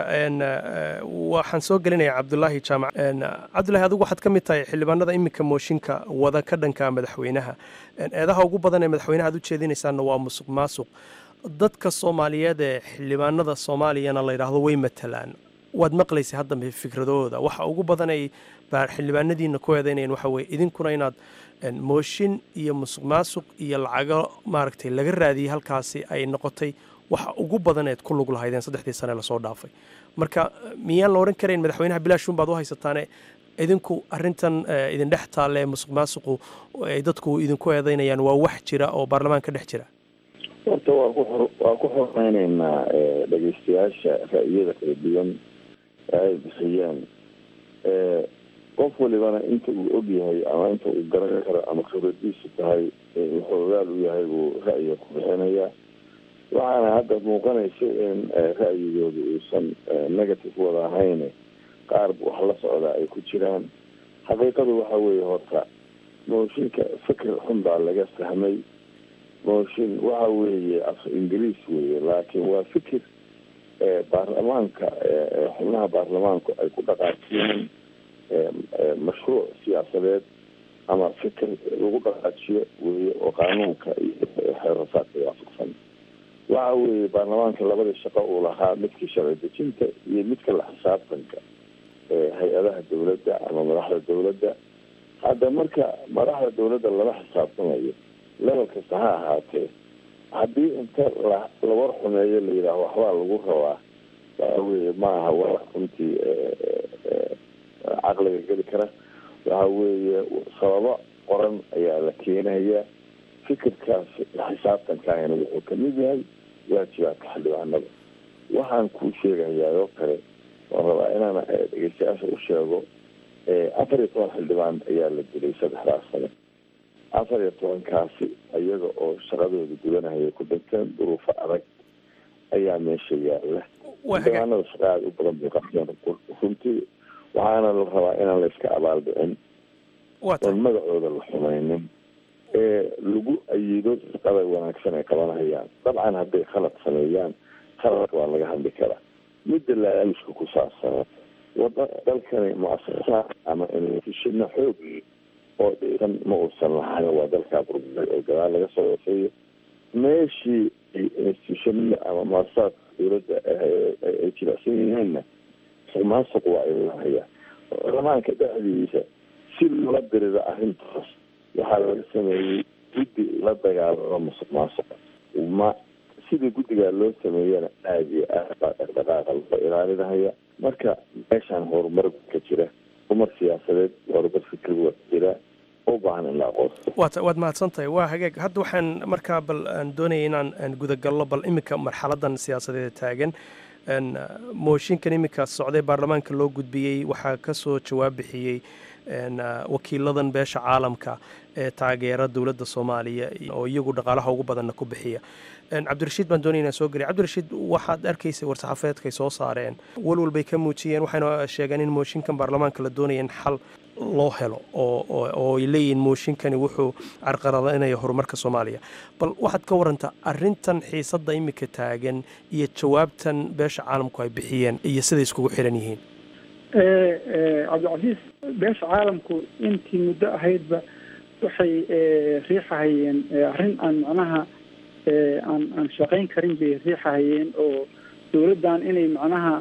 waxaan soo gelinayaa cabdulaahi jaamac cabdulahi adigu waxaad ka mid tahay xildhibaanada iminka mooshinka wada ka dhanka madaxweynaha eedaha ugu badan ee madaxweynaha ad u jeedinaysaanna waa musuq maasuq dadka soomaaliyeed ee xildhibaanada soomaaliyana la yidhaahdo way matalaan waad maqlaysay haddambe fikradooda waxa ugu badan ay xildhibaanadiina ku eedeynayaan waxa weye idinkuna inaad mooshin iyo musuq maasuq iyo lacago maaragtay laga raadiyey halkaasi ay noqotay waxa ugu badan eed ku lug lahaydeen saddexdii sane lasoo dhaafay marka miyaan la odhan karayn madaxweynaha bilaashun baad u haysataane idinku arintan idin dhex taalle musuq maasuqu ay dadku idinku eedeynayaan waa wax jira oo baarlamaan ka dhex jira horta waa ku waa ku xoreyneynaa dhegeystayaasha ra'yada kala duwan ay bixiyeen qof walibana inta uu og yahay ama inta uu garan karo ama khibradiisu tahay wuxuu ogaal u yahay buu ra'yiga ku bixinaya waxaana hadda muuqanaysa in ra'yigooda uusan negative wada ahayn qaar wax la socdaa ay ku jiraan xaqiiqadu waxa weeye horta mooshinka fikir xun baa laga fahmay mooshin waxa weeye af ingiriis weeye laakiin waa fikir baarlamaanka xubnaha baarlamaanku ay ku dhaqaajiyeen mashruuc siyaasadeed ama fikir lagu dhaqaajiyo weeye oo qaanuunka iyo xeerasaadka waafaqsan waxa weeye baarlamaanka labadii shaqo uu lahaa midkii sharci dejinta iyo midka la xisaabtanka hay-adaha dawladda ama madaxda dawladda hadda marka madaxda dawladda lala xisaabtamayo level kasta ha ahaatee haddii inta la la war xumeeyo la yidhaaho waxbaa lagu rabaa waxa weeye ma aha wax runtii caqliga geli kara waxa weeye sababo qoran ayaa la keenaya fikirkaas xisaabtankaana wuxuu kamid yahay waajibaadka xildhibaanada waxaan kuu sheegayaa oo kale waan rabaa inaan dhegeystayaasha u sheego afar iyo toban xildhibaan ayaa la dilay saddexdaas sane afar iyo tobankaasi iyaga oo shaqadooda gudanahaya ku dhinteen duruufo adag ayaa meesha yaala xildhibaanada shaqa aada u badan bay qabteen runtii waxaana la rabaa inaan la iska abaaldhicin oon magacooda la xumaynin ee lagu ayido shaqada wanaagsan ay qabanahayaan dabcan hadday khalad sameeyaan khaladka waa laga hadli karaa midda laaluska ku saabsan wada dalkani muasasa ama institushino xoog oo dhisan ma uusan lahayn waa dalkaa burburay oo gadaal laga soo waseeyo meeshii institutionada ama muasasaadka dawladda ay jilicsan yihiinna musuq waa ilahaya baarlamaanka dhexdiisa si loola dirida arrintaas waxaa laga sameeyey guddi la dagaalamo musuq maasuqa ma sidii guddigaa loo sameeyana aada iyo aad baa dhaqdhaqaaqa loo ilaalinahaya marka meeshaan horumar ka jira horumar siyaasadeed horumar fikri waa jira u baahan in la aqoonso waad waad mahadsan tahay waa hagaag hadda waxaan markaa bal aan doonaya inaan aan gudagalno bal iminka marxaladan siyaasadeeda taagan mooshinkan iminka socday baarlamaanka loo gudbiyey waxaa ka soo jawaab bixiyey wakiiladan beesha caalamka ee taageera dowladda soomaaliya oo iyagu dhaqaalaha ugu badanna ku bixiya cabdirashiid baan doonaya inaan soo geliy cabdirashiid waxaad arkaysay war-saxaafeedkay soo saareen walwal bay ka muujiyeen waxayna sheegeen in mooshinkan baarlamaanka la doonaya in xal loo helo oo ay leeyihiin mooshinkani wuxuu carqaladaynayo horumarka soomaaliya bal waxaad ka warantaa arintan xiisadda iminka taagan iyo jawaabtan beesha caalamku ay bixiyeen iyo siday iskugu xiran yihiin cabdicasiis beesha caalamku intii muddo ahaydba waxay riixahayeen arrin aan macnaha aan aan shaqayn karin bay riixahayeen oo dowladdan inay macnaha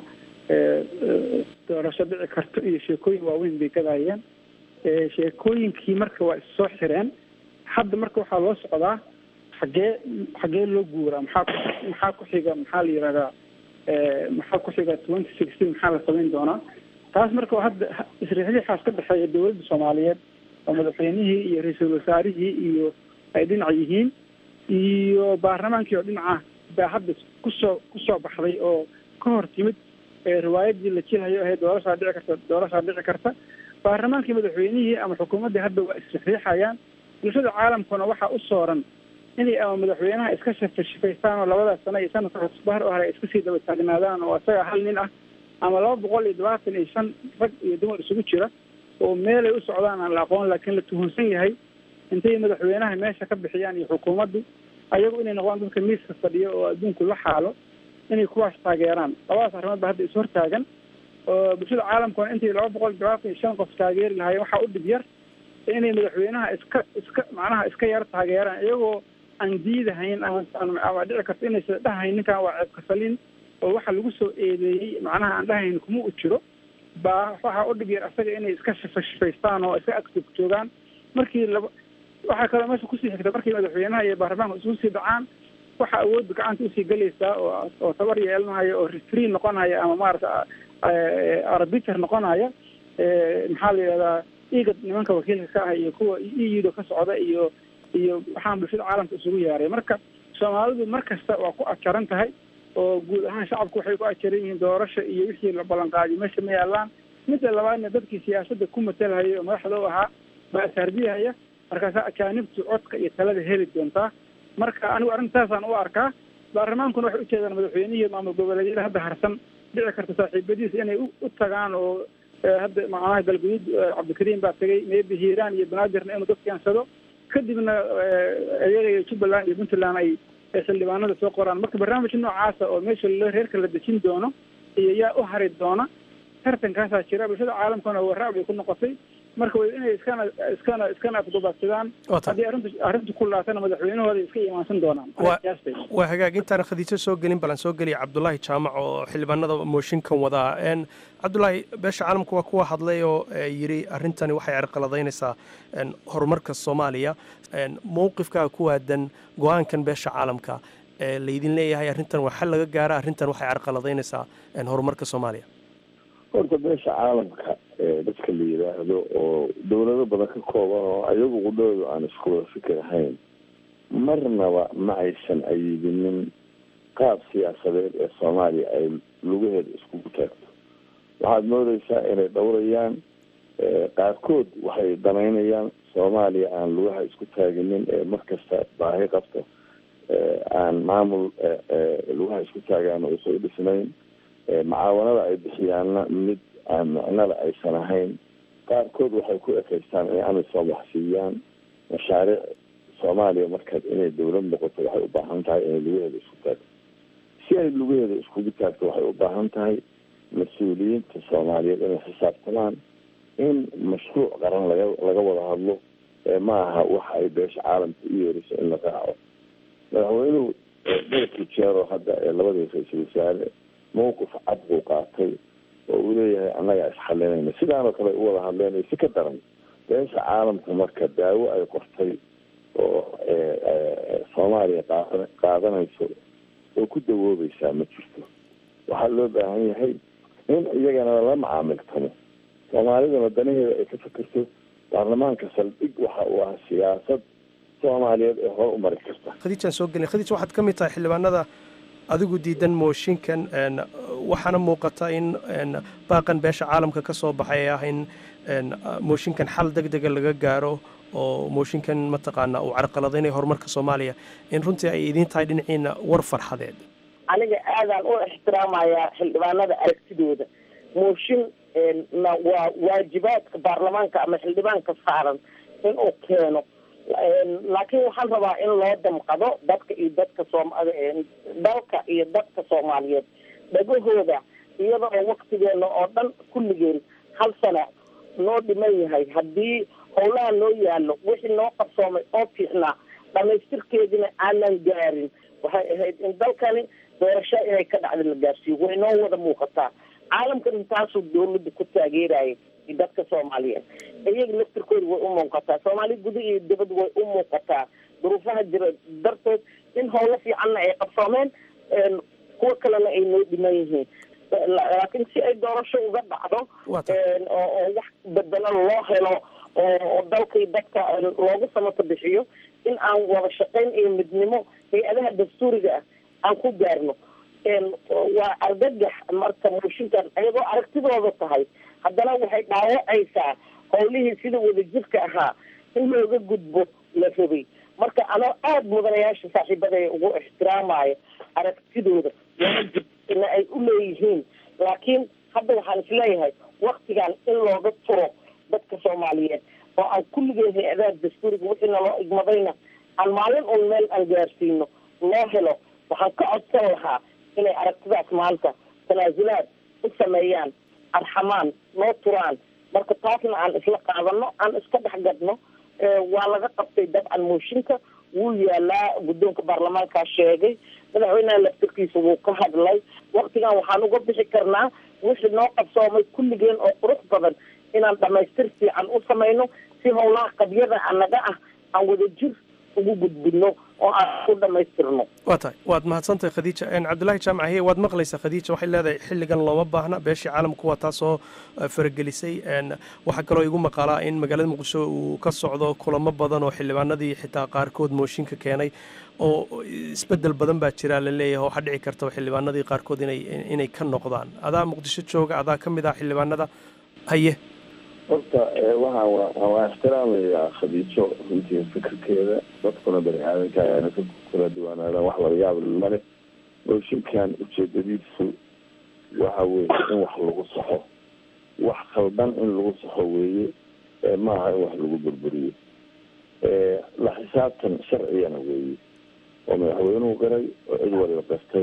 doorasho dhici karto iyo sheekooyin waaweyn bay gadayeen sheekooyinkii marka waa issoo xireen hadda marka waxaa loo socdaa xagee xagee loo guuraa maxaa maxaa ku xiga maxaa la yihahdaa maxaa ku xiga twenty sixteen maxaa la samayn doonaa taas marka hadda isriixriixaas ka dhexeeya dowladda soomaaliyeed oo madaxweynihii iyo ra-iisul wasaarihii iyo ay dhinac yihiin iyo baarlamaankii oo dhinaca baa hadda kusoo kusoo baxday oo ka hor timid riwaayadii la jilayo ahayd doorashaa dhici karta doorashaa dhici karta baarlamaankii madaxweynihii ama xukuumaddii hadda waa isriixriixayaan bulshada caalamkuna waxaa u sooran inay ama madaxweynaha iska shafashifaystaan oo labadaas sano iyo sanadka cusbahar oo hore ay iska sii daba taagnaadaan oo isaga hal nin ah ama laba boqol iyo labaatan iyo shan rag iyo dumar isugu jira oo meelay u socdaan aan la aqoon laakiin la tuhunsan yahay intay madaxweynaha meesha ka bixiyaan iyo xukuumaddu ayagu inay noqdaan dadka miiska fadhiyo oo adduunku la xaalo inay kuwaas taageeraan labadaas arrimood ba hadda ishortaagan oo bulshada caalamkuna intay laba boqol iyo labaatan iyo shan qof taageeri lahaayeen waxaa u dhib yar inay madaxweynaha iska iska macnaha iska yar taageeraan iyagoo aan diidahayn ama ama dhici karto inaysa dhahayn ninkan waa ceebka salin oo waxa lagu soo eedeeyey macnaha aan dhahayn kuma u jiro baa waxaa u dhib yar asaga inay iska shifashifaystaan oo iska agtog joogaan markii laba waxaa kaloo meesha kusii xigta markii madaxweynaha iyo baarlamaanka isugu sii dhacaan waxaa awoodda gacanta usii gelaysaa oo oo tabar yeelanaya oo refree noqonaya ama maarata arbiter noqonaya maxaa la yidhahdaa igad nimanka wakiilka ka ah iyo kuwa euda ka socda iyo iyo waxaan bulshada caalamka isugu yaaray marka soomaalidu mar kasta waa ku ajaran tahay oo guud ahaan shacabku waxay ku ajaran yihiin doorasha iyo wixii la ballanqaadiyo meesha ma yaalaan midda labaadna dadkii siyaasadda ku matalhaya oo madaxda u ahaa baa ashardiyahaya markaasaa ajaanibtu codka iyo talada heli doontaa marka anigu arrintaasaan u arkaa baarlamaankuna waxay ujeedaan madaxweynihii maamul goboleedyada hadda harsan dhici karta saaxiibadiisa inay u tagaan oo hadda macnaha galguduud cabdikariim baa tegay maybe hiiraan iyo banaadirna inuu dad keensado kadibna iyaga iyo jubbaland iyo puntland ay xildhibaanada soo qoraan marka barnaamij noocaasa oo meesha reerka la dejin doono iyo yaa u hari doona tartankaasaa jira bulshada caalamkana waraac bay ku noqotay marka way inay iskana iskana iskana afdubaadsadaan haddii arrintu arrintu ku laatana madaxweynahooda iska imaansan doonaan waa hagaag intaan khadiijo soo gelin balan soo geliya cabdulaahi jaamac oo xildhibaanada mooshinkan wadaa cabdulaahi beesha caalamka waa kuwa hadlay oo yidhi arrintani waxay carqaladaynaysaa horumarka soomaaliya mowqifkaa ku waadan go-aankan beesha caalamka laydin leeyahay arrintan waa xal laga gaara arrintan waxay carqaladaynaysaa horumarka soomaaliya horta beesha caalamka dadka la yidhaahdo oo dowlado badan ka kooban oo ayagu qudhoodu aan isku wada fikir ahayn marnaba ma aysan ayidinin qaab siyaasadeed ee soomaaliya ay lugaheeda iskugu taagto waxaad moodeysaa inay dhowrayaan qaarkood waxay danaynayaan soomaaliya aan lugaha isku taaginin ee markasta baahi qabto aan maamul lugaha isku taagaan uusan u dhisnayn macaawanada ay bixiyaanna mid aan micnada aysan ahayn qaarkood waxay ku ekeystaan inay amisom wax siiyaan mashaariic soomaaliya markaad inay dowlad noqoto waxay u baahan tahay inay lugaheeda isku taagto si ay lugaheeda iskugu taagto waxay u baahan tahay mas-uuliyiinta soomaaliyeed inay xisaabtamaan in mashruuc qaran laga laga wada hadlo ma aha waxa ay beesha caalamka u yeeriso in la raaco madaxweynuhu dalkii jeero hadda ee labadii ra-iisul wasaare mawqif cad buu qaatay oo uu leeyahay annagaa isxalinayna sidaanoo kale u wada hadleynayo si ka daran beesha caalamka marka daawo ay qortay oo soomaaliya qaada qaadanayso oo ku dawoobaysaa ma jirto waxaa loo baahan yahay in iyagana la macaamiltamo soomaalidana danaheeda ay ka fikirto baarlamaanka saldhig waxa uu ah siyaasad soomaaliyeed ee hore u mari karta khadiijaan soo gelin khadiij waxaad ka mid tahay xildhibaanada adigu diidan mooshinkan waxaana muuqata in baaqan beesha caalamka ka soo baxay ee ah in mooshinkan xal deg dega laga gaaro oo mooshinkan mataqaana uu carqaladaynayo horumarka soomaaliya in runtii ay idiin tahay dhinaciina war farxadeed aniga aadaan u ixtiraamayaa xildhibaanada aragtidooda mooshin na waa waajibaadka baarlamaanka ama xildhibaanka saaran inuu keeno laakiin waxaan rabaa in loo damqado dadka iyo dadka soom dalka iyo dadka soomaaliyeed dhagahooda iyada oo waktigeena oo dhan kulligeen hal sana noo dhiman yahay haddii howlaha noo yaalo wixii noo qarsoomay oo fiicnaa dhamaystirkeedina aanan gaarin waxay ahayd in dalkani doorasho inay ka dhacda la gaarsiiyo way noo wada muuqataa caalamkan intaasuu dawladda ku taageeraya dadka soomaaliyeed iyaga laftirkooda way u muuqataa soomaali guda iyo dibad way u muuqataa duruufaha jira darteed in howlo fiicanna ay qabsoomeen kuwa kalena ay noo dhiman yihiin laakiin si ay doorasho uga dhacdo oo wax bedelo loo helo oo dalka iyo dadka loogu samato bixiyo in aan wada shaqayn iyo midnimo hay-adaha dastuuriga ah aan ku gaarno waa argagax marka mooshinkan iyadoo aragtidooda tahay haddana waxay dhaawacaysaa howlihii sida wadajirka ahaa in looga gudbo la rabay marka anoo aada mudanayaasha saaxiibadaya ugu ixtiraamaayo aragtidooda waajibna ay u leeyihiin laakiin hadda waxaan isleeyahay waktigan in looga turo dadka soomaaliyeed oo aan kulligeen hay-adaha dastuuriga wixii naloo igmadayna aan maalin un meel aan gaarsiino loo helo waxaan ka codsan lahaa inay aragtidaas maanta tanaasulaad u sameeyaan arxamaan noo turaan marka taasna aan isla qaadano aan iska dhex gadno waa laga qabtay dabcan mooshinka wuu yaalaa guddoonka baarlamaankaa sheegay madaxweynaha laftirkiisa wuu ka hadlay waktigan waxaan uga bixi karnaa wixii noo qabsoomay kulligeen oo qurux badan inaan dhamaystir fiican u samayno si howlaha qabyada anaga ah aan wada jir ugu gudbino oo aan ku dhamaystirno waa tahay waad mahadsantahay khadiija cabdullaahi jaamac hiye waad maqlaysaa khadiija waxay leedahay xilligan looma baahna beeshii caalamku waa taasoo faragelisay waxaa kaloo igu maqaalaa in magaalada muqdisho uu ka socdo kulamo badan oo xildhibaanadii xitaa qaarkood mooshinka keenay oo isbedel badan baa jira la leeyahay waxaa dhici karta xildhibaanadii qaarkood inay inay ka noqdaan adaa muqdisho jooga adaa ka mid ah xildhibaanada haye horta waxaan waan ixtiraamayaa khadiijo runtii fikirkeeda dadkuna bani aadanka ayaana ka kala duwanaadaan wax laga yaab male mooshinkan ujeedadiisu waxa weeye in wax lagu saxo wax khaldan in lagu saxo weeye maaha in wax lagu burburiyo la xisaabtan sharcigana weeye oo madaxweynuhu garay oo cid waliba gartay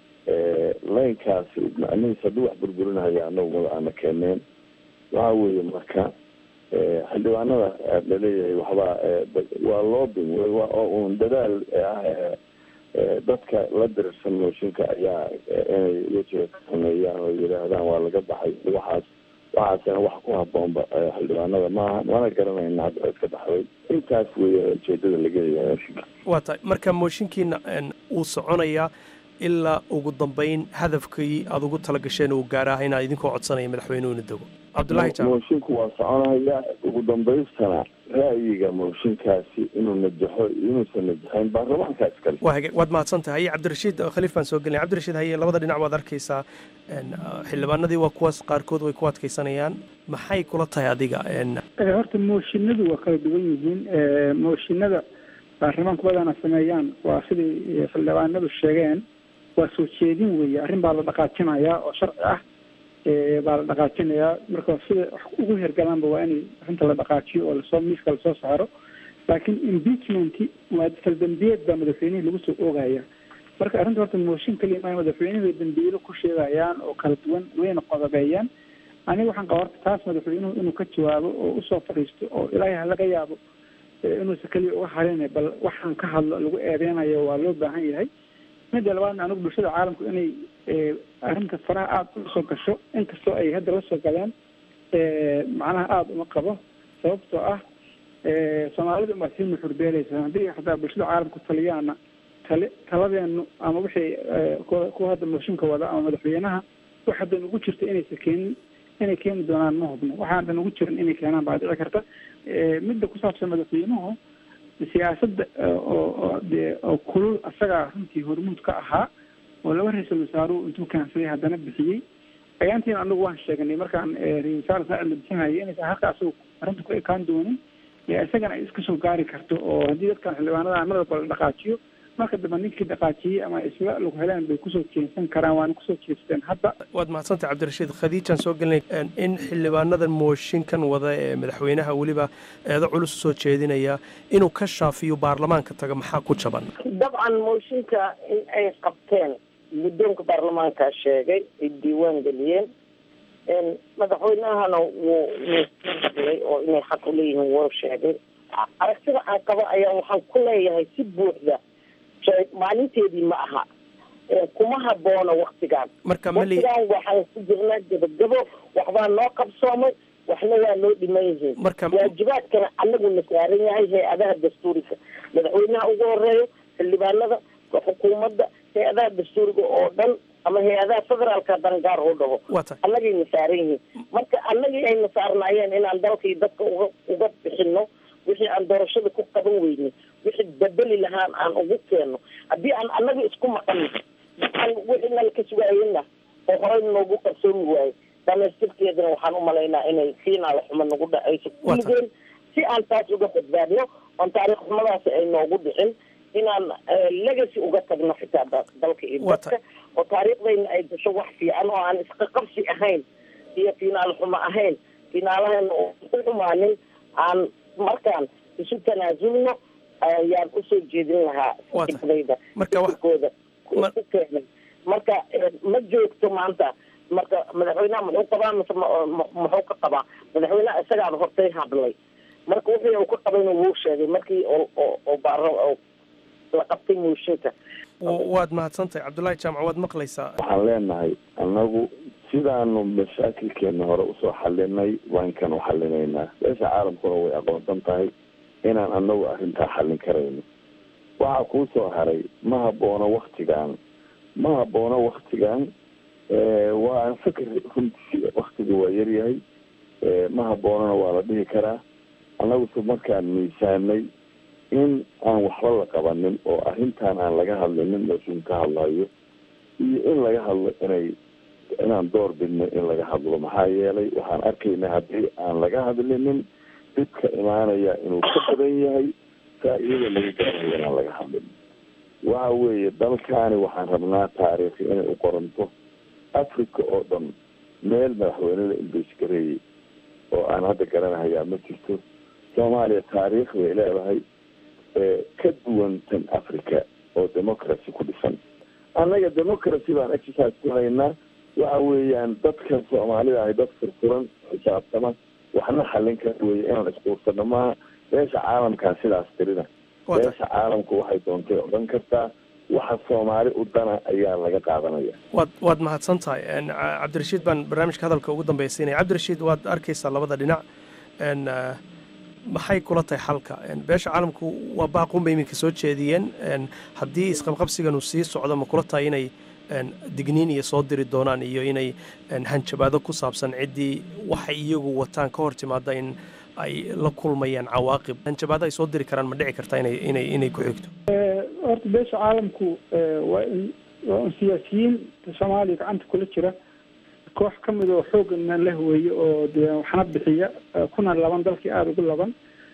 laynkaasi macnihiis haddii wax burburinahaya anagu mada aana keeneen waxa weeye marka xildhibaanada laleeyahay waxbaa waa loobin oo un dadaal ah dadka la dirirsan mooshinka ayaa inay wejiga ka sameeyaan oo yidhaahdaan waa laga baxay waxaas waxaasina wax ku haboonba xildhibaanada maaha mana garanayna hadda cid ka baxday intaas weeye ujeedada laga leeyahay mooshinka waa tahay marka mooshinkiina uu soconayaa ilaa ugu dambeyn hadafkii aada ugu tala gasheen uu gaaraah inaa idinkoo codsanaya madaxweynuhu ina dego cabdullahi jaamac moshinku waa soconaya ugu dambaystana ra'yiga mooshinkaasi inuu najaxo iyo inuusan najaxayn baarlamaanka iskale waa hage waad mahadsan tahay cabdirashiid khaliif baan soo gelinay cabdirashiid haye labada dhinac waad arkaysaa xildhibaanadii waa kuwaas qaarkood way ku adkaysanayaan maxay kula tahay adiga horta mooshinadu waa kala duwan yihiin mooshinada baarlamaanku badana sameeyaan waa siday xildhibaanadu sheegeen waa soo jeedin weeye arrin baa la dhaqaajinayaa oo sharci ah baa la dhaqaajinayaa marka sida wax ugu hergalaanba waa inay arrinta la dhaqaajiyo oo lasoo miiska lasoo saaro laakiin impeachment waa faldambiyeed baa madaxweynihii lagu soo oogaya marka arrinta horta mooshin kaliya maa madaxweynuhu bay dambiilo ku sheegayaan oo kala duwan wayna qodobeeyaan aniga waxaan qaba horta taas madaxweynuhu inuu ka jawaabo oo usoo fadhiisto oo ilaahay ha laga yaabo inuusa keliya uga harin bal waxaan ka hadlo lagu eedeynayo waa loo baahan yahay midda labaadna anigu bulshada caalamku inay arrinta faraha aada ula soo gasho inkastoo ay hadda la soo galeen macnaha aada uma qabo sababtoo ah soomaalida umaa sii nuxurbeeleysa haddii xataa bulshada caalamku taliyaana tale taladeenu ama wixii kuwa hadda mooshinka wada ama madaxweynaha wax hadda nugu jirta inaysa keenin inay keeni doonaan ma hubno waxaa hadda nugu jiran inay keenaan baa dhici karta midda ku saabsan madaxweynuhu siyaasadda oo dee oo kulul asagaa runtii hormuud ka ahaa oo laba ra-iisul wasaaruhu intuu kaansaday haddana bixiyey ayaantiina anagu waan sheegnay markaan ra-isul wasaar saacid la bixinayay inaysan halka asagu arrinta ku ekaan doonin isagana ay iska soo gaari karto oo haddii dadkan xildhibaanada mar walba la dhaqaajiyo marka dambe ninkii dhaqaajiyey ama isla lagu heleen bay kusoo jeensan karaan waana kusoo jeesteen hadda waad mahadsantahay cabdirashiid khadiijaan soo gelinay in xildhibaanadan mooshinkan wada ee madaxweynaha weliba eedo culus usoo jeedinaya inuu ka shaafiyo baarlamaanka taga maxaa ku jaban dabcan mooshinka in ay qabteen guddoonka baarlamaanka sheegay ay diiwaan geliyeen madaxweynahana wuu wuu hadlay oo inay xaq uleeyihiin wuu sheegay aragtida aan qabo ayaa waxaan ku leeyahay si buuxda maalinteedii ma aha kuma haboona waktigaan marka mali waktigaan waxaan ku jirnaa gabagabo waxbaa noo qabsoomay waxna waa noo dhiman yihiin marka waajibaadkana anaguna saaran yahay hay-adaha dastuuriga madaxweynaha ugu horeeyo xildhibaanada xukuumadda hay-adaha dastuuriga oo dhan ama hay-adaha federaalka dangaar oo dhaho waa tahay annagayna saaran yihiin marka annagii ayna saarnaayeen inaan dalkii dadka uga uga bixino wixii aan doorashada ku qaban weynay wixii bedeli lahaan aan ugu keenno haddii aan annaga isku maqano aan wixii nala ka sugaayena oo horey noogu qarsoomi waaye dhamaystirkeedana waxaan umalaynaa inay fiinaala xumo nagu dhacayso kulligeen si aan taas uga badbaadno oon taariikh xumadaasi ay noogu dhicin inaan legacy uga tagno xitaa dalka iyo dadka oo taariikhdayna ay gasho wax fiican oo aan isqaqabsi ahayn iyo fiinaal xumo ahayn fiinaalahayna oo ku xumaanin aan markaan isu tanaasulno ayaan usoo jeedin lahaa fikradayda fikirkooda ku keenay marka ma joogto maanta marka madaxweynaha muxuu qabaa mise muxuu ka qabaa madaxweynaha isagaaba hortay hadlay marka wixii uu ka qabayna wuu sheegay markii oo baaro la qabtay mooshinka waad mahadsantahay cabdullaahi jaamac waad maqlaysaa waxaan leenahay annagu sidaanu mashaakilkeena hore usoo xalinay waankan u xalinaynaa beesha caalamkuna way aqoonsan tahay inaan anagu arrintaa xallin karayno waxaa kuu soo haray ma haboono waktigan ma haboono waktigan waa aan fikir runtii waktiga waa yaryahay ma haboonona waa la dhihi karaa annaguse markaan miisaanay in aan waxba la qabanin oo arrintan aan laga hadlinin mooshin ka hadlayo iyo in laga hadlo inay inaan door bidno in laga hadlo maxaa yeelay waxaan arkaynaa haddii aan laga hadlinin dhibka imaanaya inuu ka badan yahay faa-iidada laga gaarayo inaan laga hadlin waxaan waxa weeye dalkaani waxaan rabnaa taariikhi inay u qoranto africa oo dhan meel madaxweyne la imbeysgareeyey oo aan hadda garanahayaa ma jirto soomaaliya taariikh bay leedahay ka duwan tan africa oo democracy ku dhisan annaga democracy baan exercise ku haynaa waxa weeyaan dadka soomaalida ahay dad furfuran xisaabtama waxna xallin kara weeye inaan isquursano maaha beesha caalamkaa sidaas tirina beesha caalamku waxay doontay odhan kartaa waxa soomaali u dana ayaa laga qaadanaya waad waad mahadsan tahay cabdirashiid baan barnaamijka hadalka ugu dambaysiinaya cabdirashiid waad arkaysaa labada dhinac maxay kula tahay xalka beesha caalamku waa baaqun bay iminka soo jeediyeen haddii isqabqabsigan uu sii socdo ma kula tahay inay digniin iyo soo diri doonaan iyo inay hanjabaado ku saabsan ciddii waxay iyagu wataan ka hor timaada in ay la kulmayaan cawaaqib hanjabaado ay soo diri karaan ma dhici kartaa inay inay inay ku xigto horta beesha caalamku waa in waa un siyaasiyiin soomaaliya gacanta kula jira koox ka mid oo xooggana leh weeye oo dee waxna bixiya kuna laban dalkii aada ugu laban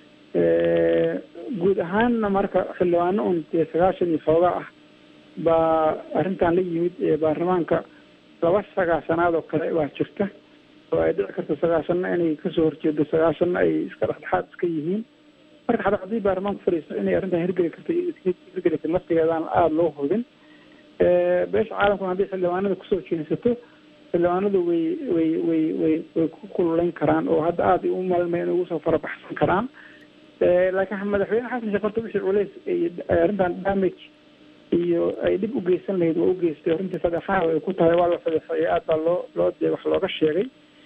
guud ahaanna marka xildhibaano un dee sagaashan iyo xoogaa ah baa arrintan la yimid baarlamaanka laba sagaashanaad oo kale baa jirta oo ay dhici karto sagaashanna inay kasoo horjeedo sagaashanna ay iska dhexdhexaad iska yihiin marka xataa haddii baarlamaanku fadhiisto inay arrintan hirgeli karto hirgeli karto laftigeedaan aada loo hubin beesha caalamkuna hadday xildhibaanada kusoo jeensato xildhibaanadu way way way way way ku kululeyn karaan oo hadda aada u malmay inay ugu soo farabaxsan karaan laakiin madaxweyne xasan sheekh horta wixii culeys arrintan damage iyo ay dhib u geysan lahayd waa u geystay arrintii fadeexaha ay ku tahay waa la fadeexeeyay aad baa loo loo dee wax looga sheegay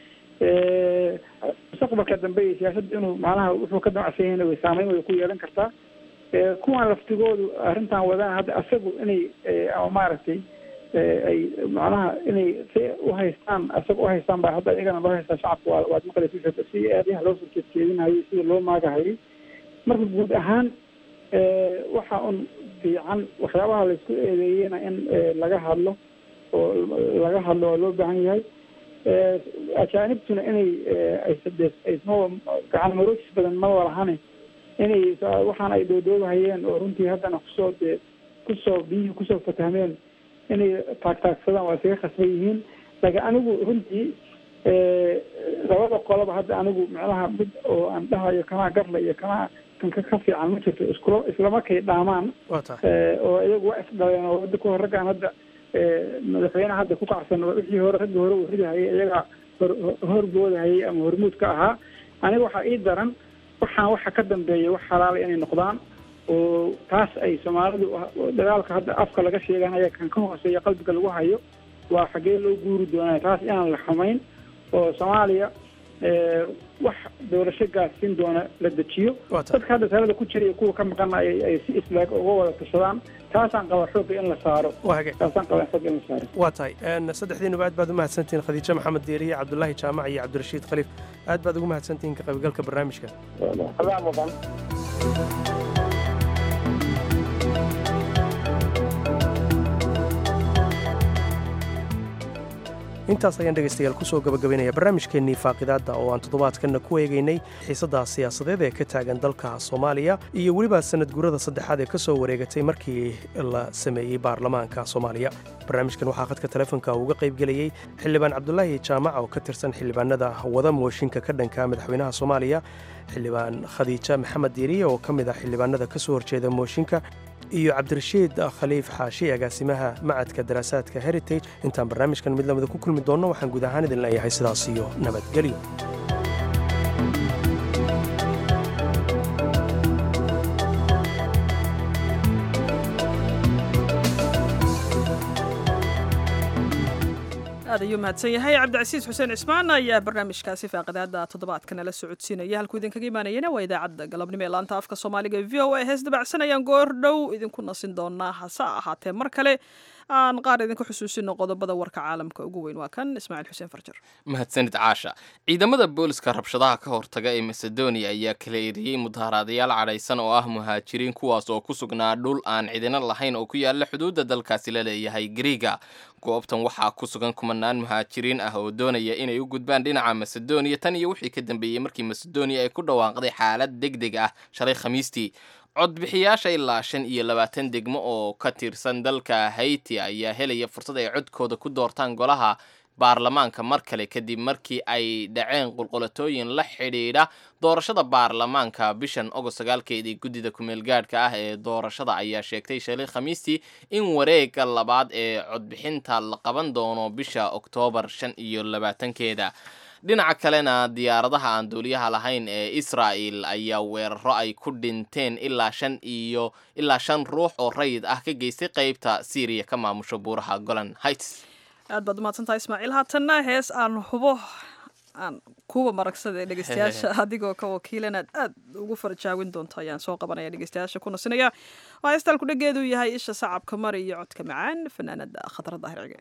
mustaqbalka dambe iyo siyaasadda inuu macnaha wuxuu ka damacsan yahayna way saameyn way ku yeelan kartaa kuwan laftigoodu arrintan wadaan hadda asagu inay ama maaragtay ay macnaha inay si uhaystaan asaga uhaystaan baa hadda iyagana loo haystaa shacabka waa waad maqlaysa si eedaha loo soo jeedjeedinayay sida loo maagahayay marka guud ahaan waxa un fiican waxyaabaha laysku eedeeyena in laga hadlo oo laga hadlo waa loo baahan yahay ajaanibtuna inay aysma gacan maroojis badan ma walahane inay waxaan ay doodoobahayeen oo runtii haddana kusoo dee kusoo biyihii kusoo fatahmeen inay taagtaagsadaan waa isaga khasban yihiin laakiin anigu runtii labada qoloba hadda anigu macnaha mid oo aan dhahayo kanaa garla iyo kanaa kanka ka fiican ma jirto iskula islamarkay dhaamaan oo iyagu waa isdhaleen oo hadda kahor raggaan hadda madaxweyneha hadda ku kacsan wixii hore raggii hore uu ridahayay iyaga hor horboodahayay ama hormuud ka ahaa aniga waxaa ii daran waxaan waxa ka dambeeya wax xalaala inay noqdaan oo taas ay soomaalidu dagaalka hadda afka laga sheeganaya kan ka hooseeya qalbiga lagu hayo waa xaggee loo guuri doonaya taas inaan la xumayn oo soomaaliya wax doorasho gaarsiin doona la dejiyo dadka hadda talada ku jira iyo kuwa ka maqana ay si islaag uga wada tashadaan taasaan qaba xoogga in la saaro taasaan qaba xoogga in la saaro waa tahay saddexdiinuba aad baad u mahadsantihiin khadiijo maxamed deeriye cabdulaahi jaamac iyo cabdirashiid khaliif aad baad ugu mahadsantihiin ka qaybgalka barnaamijka intaas ayaan dhegaystayaal kusoo gabagabaynaya barnaamijkeennii faaqidaadda oo aan toddobaadkanna ku eegaynay xiisadda siyaasadeed ee ka taagan dalka soomaaliya iyo weliba sanad gurada saddexaad ee ka soo wareegatay markii la sameeyey baarlamaanka soomaaliya barnaamijkan waxaa khadka telefoonka uga qaybgelayey xildhibaan cabdulaahi jaamac oo ka tirsan xildhibaanada wada mooshinka ka dhanka madaxweynaha soomaaliya xildhibaan khadiija maxamed diiriye oo ka mid ah xildhibaanada ka soo horjeeda mooshinka iyo cabdirashiid khaliif xaashi agaasimaha macadka daraasaadka heritage intaan barnaamijkan mid lamida ku kulmi doonno waxaan guud ahaan idin leeyahay sidaas iyo nabadgelyo aad ayuu mahadsan yahay cabdicasiis xuseen cismaan ayaa barnaamijkaasi faaqidaada toddobaadka nala socodsiinaya halkuu idinkaga imaanayana waa idaacadda galabnimo ee laanta afka soomaaliga e v o a hees dabacsanayaan goor dhow idinku nasin doonaa hase ahaatee mar kale aan qaar idinku xusuusino qodobada warka caalamka ugu weyn waa kan ismaaciil xuseen farjar mahadsanid caasha ciidamada booliska rabshadaha ka hortaga ee macedonia ayaa kala eriyey mudaharaadayaal cadhaysan oo ah muhaajiriin kuwaas oo ku sugnaa dhul aan cidina lahayn oo ku yaala xuduudda dalkaasi la leeyahay griiga goobtan waxaa ku sugan kumanaan muhaajiriin ah oo doonaya inay u gudbaan dhinaca macedonia tan iyo wixii ka dambeeyey markii macedonia ay ku dhawaaqday xaalad deg deg ah shalay khamiistii codbixiyaasha ilaa shan iyo labaatan degmo oo ka tirsan dalka haiti ayaa helaya fursad ay codkooda ku doortaan golaha baarlamaanka mar kale kadib markii ay dhaceen qulqulatooyin la xidhiidha doorashada baarlamaanka bishan ogost sagaalkeedii guddida kumeelgaadhka ah ee doorashada ayaa sheegtay shalay khamiistii in wareega labaad ee codbixinta la qaban doono bisha oktoobar shan iyo labaatankeeda dhinaca kalena diyaaradaha aan duuliyaha lahayn ee israa'el ayaa weeraro ay ku dhinteen ilaa shan iyo ilaa shan ruux oo rayid ah ka geystay qeybta syriya ka maamusho buuraha golan heights aad baad umahadsantahay ismaaciil haatanna hees aan hubo aan kuwa maragsada dhegeystayaasha adigoo ka wakiilan aad aad ugu farjaawin doonto ayaan soo qabanaya dhegeystayaasha ku nasinaya waa heestaan ku dhageedu yahay isha sacabka mari iyo codka macaan fanaanada khatar daahircige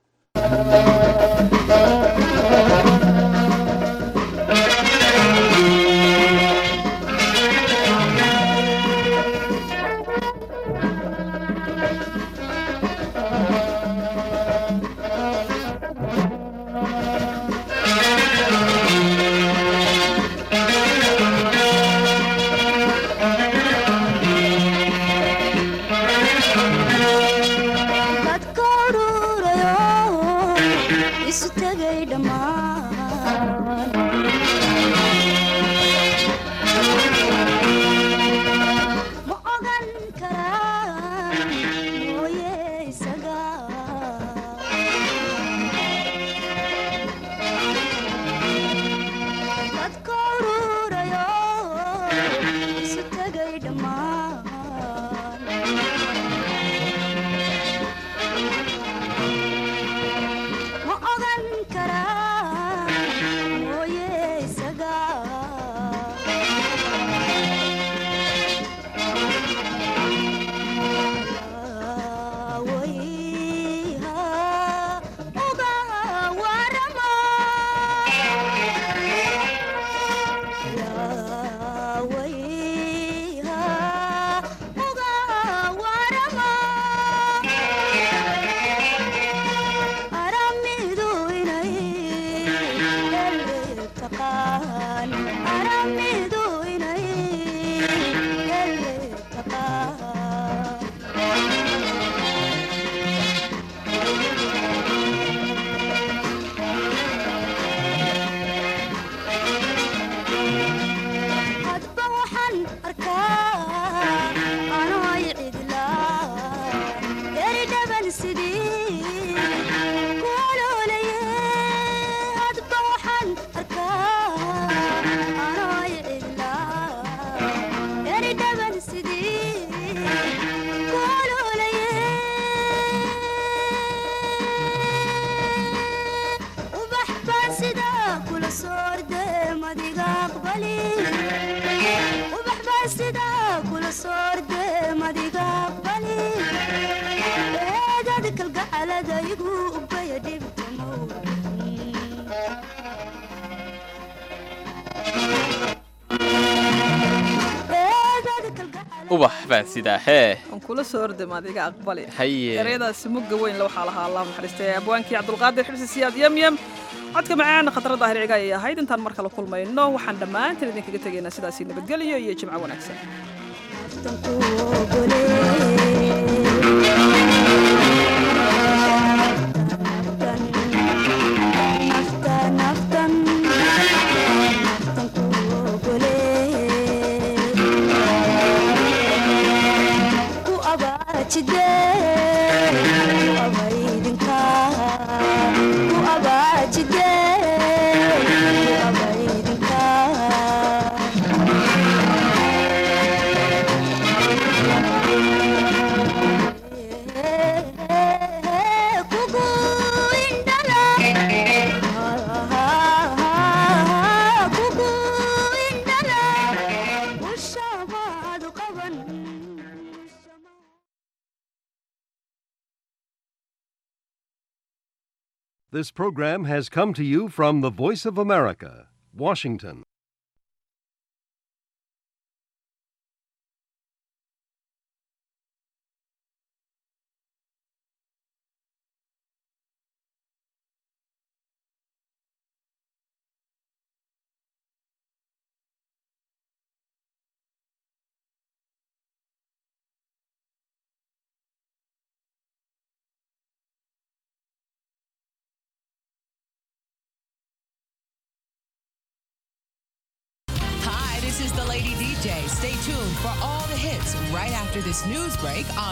ubax baan sidaa hee aan kula soo ordam adiga aqbali haye ereyadaasi mugga weyn la waxaa lahaa allah naxariistay abwaankii cabdulqaadir xibsi siyaad yamyam codka macaan khatarada daahirciga ayay ahayd intaan mar kale kulmayno waxaan dhammaantiin idinkaga tegaynaa sidaasi nabadgelyo iyo jimco wanaagsan This program has come to you from the Voice of America, Washington. Lady DJ. Stay tuned for all the hits right after this news break on